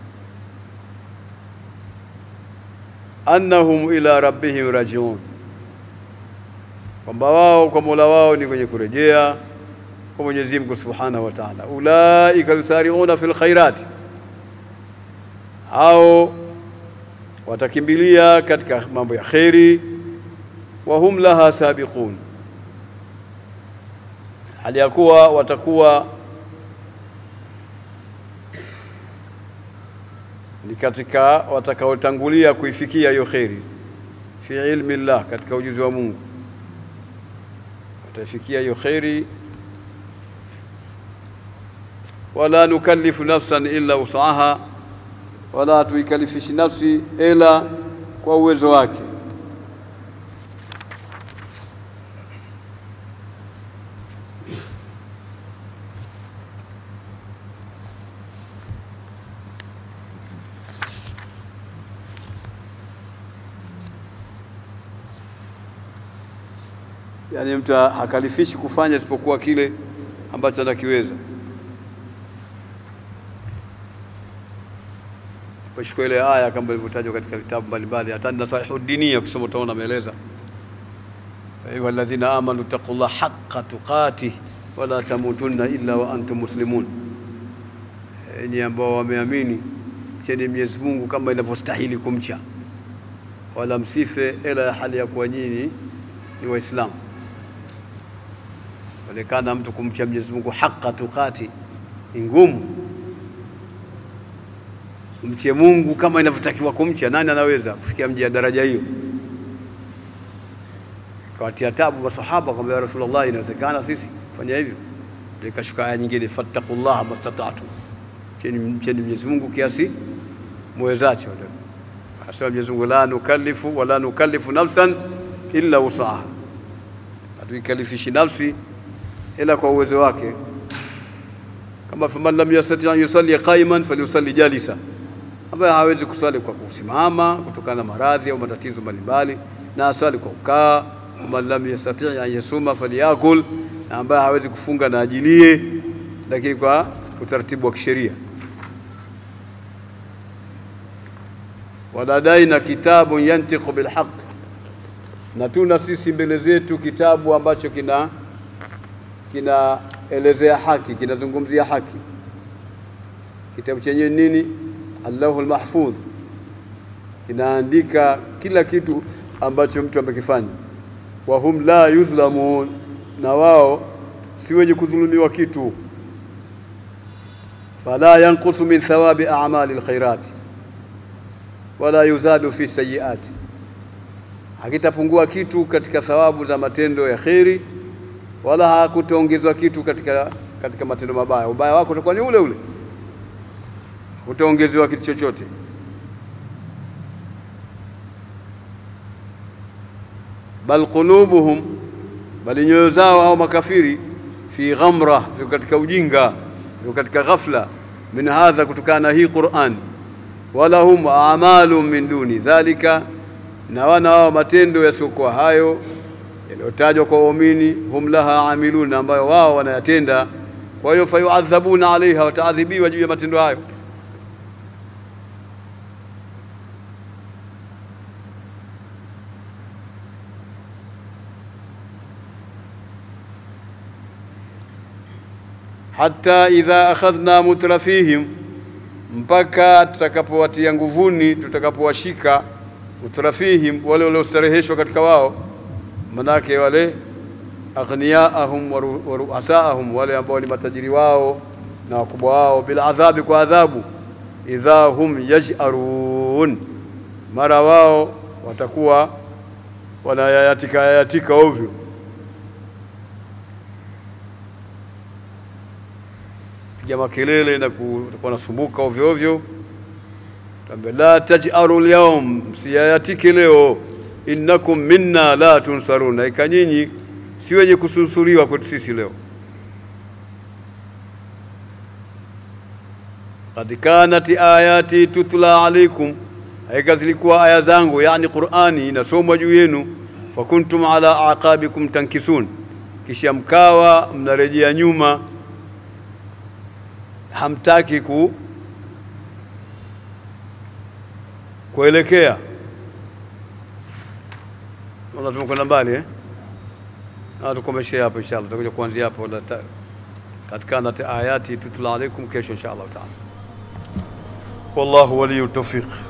annahum ila rabbihim rajiun, kwamba wao kwa Mola wao ni kwenye kurejea kwa Mwenyezi Mungu Subhanahu wa Ta'ala. ulaika yusari'una fil khairati hao watakimbilia katika mambo ya kheri, wa hum laha sabiqun, hali ya kuwa watakuwa ni katika watakaotangulia kuifikia hiyo kheri, fi ilmi llah, katika ujuzi wa Mungu wataifikia hiyo kheri. wala nukallifu nafsan illa usaha wala hatuikalifishi nafsi ila kwa uwezo wake. Yaani mtu hakalifishi kufanya isipokuwa kile ambacho anakiweza. Pashukua ile aya kama ilivyotajwa katika vitabu mbalimbali, hata Nasaihu Dinia ukisoma utaona ameeleza, ayuha alladhina amanu taqullaha haqqa tuqatih wala tamutunna illa wa antum muslimun, enyi ambao wameamini mcheni Mwenyezi Mungu kama inavyostahili kumcha, wala msife ila ya hali ya kuwa nyinyi ni Waislamu. Onekana mtu kumcha Mwenyezi Mungu haqqa tuqati ni ngumu. Mche Mungu kama inavyotakiwa kumcha, nani anaweza kufikia mji ya daraja hiyo? Kawatia tabu masahaba kwamba ya Rasulullah, inawezekana sisi fanya hivyo? Ikashuka aya nyingine, fattaqullaha mastata'tum, mcheni mcheni Mwenyezi Mungu kiasi mwezacho. Asema Mwenyezi Mungu, la nukallifu wala nukallifu nafsan illa wusaha, hatuikalifishi nafsi ila kwa uwezo wake. Kama faman lam yastati an yusalli qaiman falyusalli jalisa, ambaye hawezi kuswali kwa kusimama kutokana na maradhi au matatizo mbalimbali, na aswali kwa kukaa. Faman lam yastati an yasuma falyakul, na ambaye hawezi kufunga na ajilie, lakini kwa utaratibu wa kisheria. waladaina kitabun yantiqu bilhaq, na tuna sisi mbele zetu kitabu ambacho kina kinaelezea haki, kinazungumzia haki. Kitabu chenyewe nini? Allahul Mahfudh, kinaandika kila kitu ambacho mtu amekifanya. Wa hum la yudhlamun, na wao si wenye kudhulumiwa kitu. Fala yanqusu min thawabi a'mali alkhairati wala yuzadu fi sayiati, hakitapungua kitu katika thawabu za matendo ya kheri wala hakutaongezwa kitu katika, katika matendo mabaya. Ubaya wako utakuwa ni ule ule, utaongezewa kitu chochote. Bal qulubuhum, bali nyoyo zao au makafiri, fi ghamra, ziko katika ujinga, ziko katika ghafla, min hadha, kutokana na hii Qur'an. Walahum a'malu min duni dhalika, na wana wao matendo yasiokuwa hayo yaliyotajwa kwa waumini, hum laha amiluna, ambayo wao wanayatenda. Kwa hiyo fayuadhabuna alaiha, wataadhibiwa juu ya matendo hayo. Hatta idha akhadhna mutrafihim, mpaka tutakapowatia nguvuni, tutakapowashika mutrafihim, wale waliostareheshwa katika wao manake wale aghniyaahum wa ruasaahum, wale ambao ni matajiri wao na wakubwa wao, bila adhabi, kwa adhabu. Idha hum yaj'arun, mara wao watakuwa wanayayatika yayatika ovyo. Piga makelele na kutakuwa nasumbuka ovyo ovyo. Tambe la taj'aru lyaum, msiyayatike leo innakum minna la tunsarun, hakika nyinyi si wenye kususuriwa kwetu sisi leo. Qad kanat ayati tutla alaikum, hakika zilikuwa aya zangu, yani Qur'ani inasomwa juu yenu. Fakuntum ala aqabikum tankisun, kisha mkawa mnarejea nyuma, hamtaki ku kuelekea Naona tumekwenda mbali eh? Na tukomeshe hapo inshallah, tutakuja kuanzia hapo katika ayati tutla alaikum kesho inshallah taala. Wallahu waliyu tawfiq.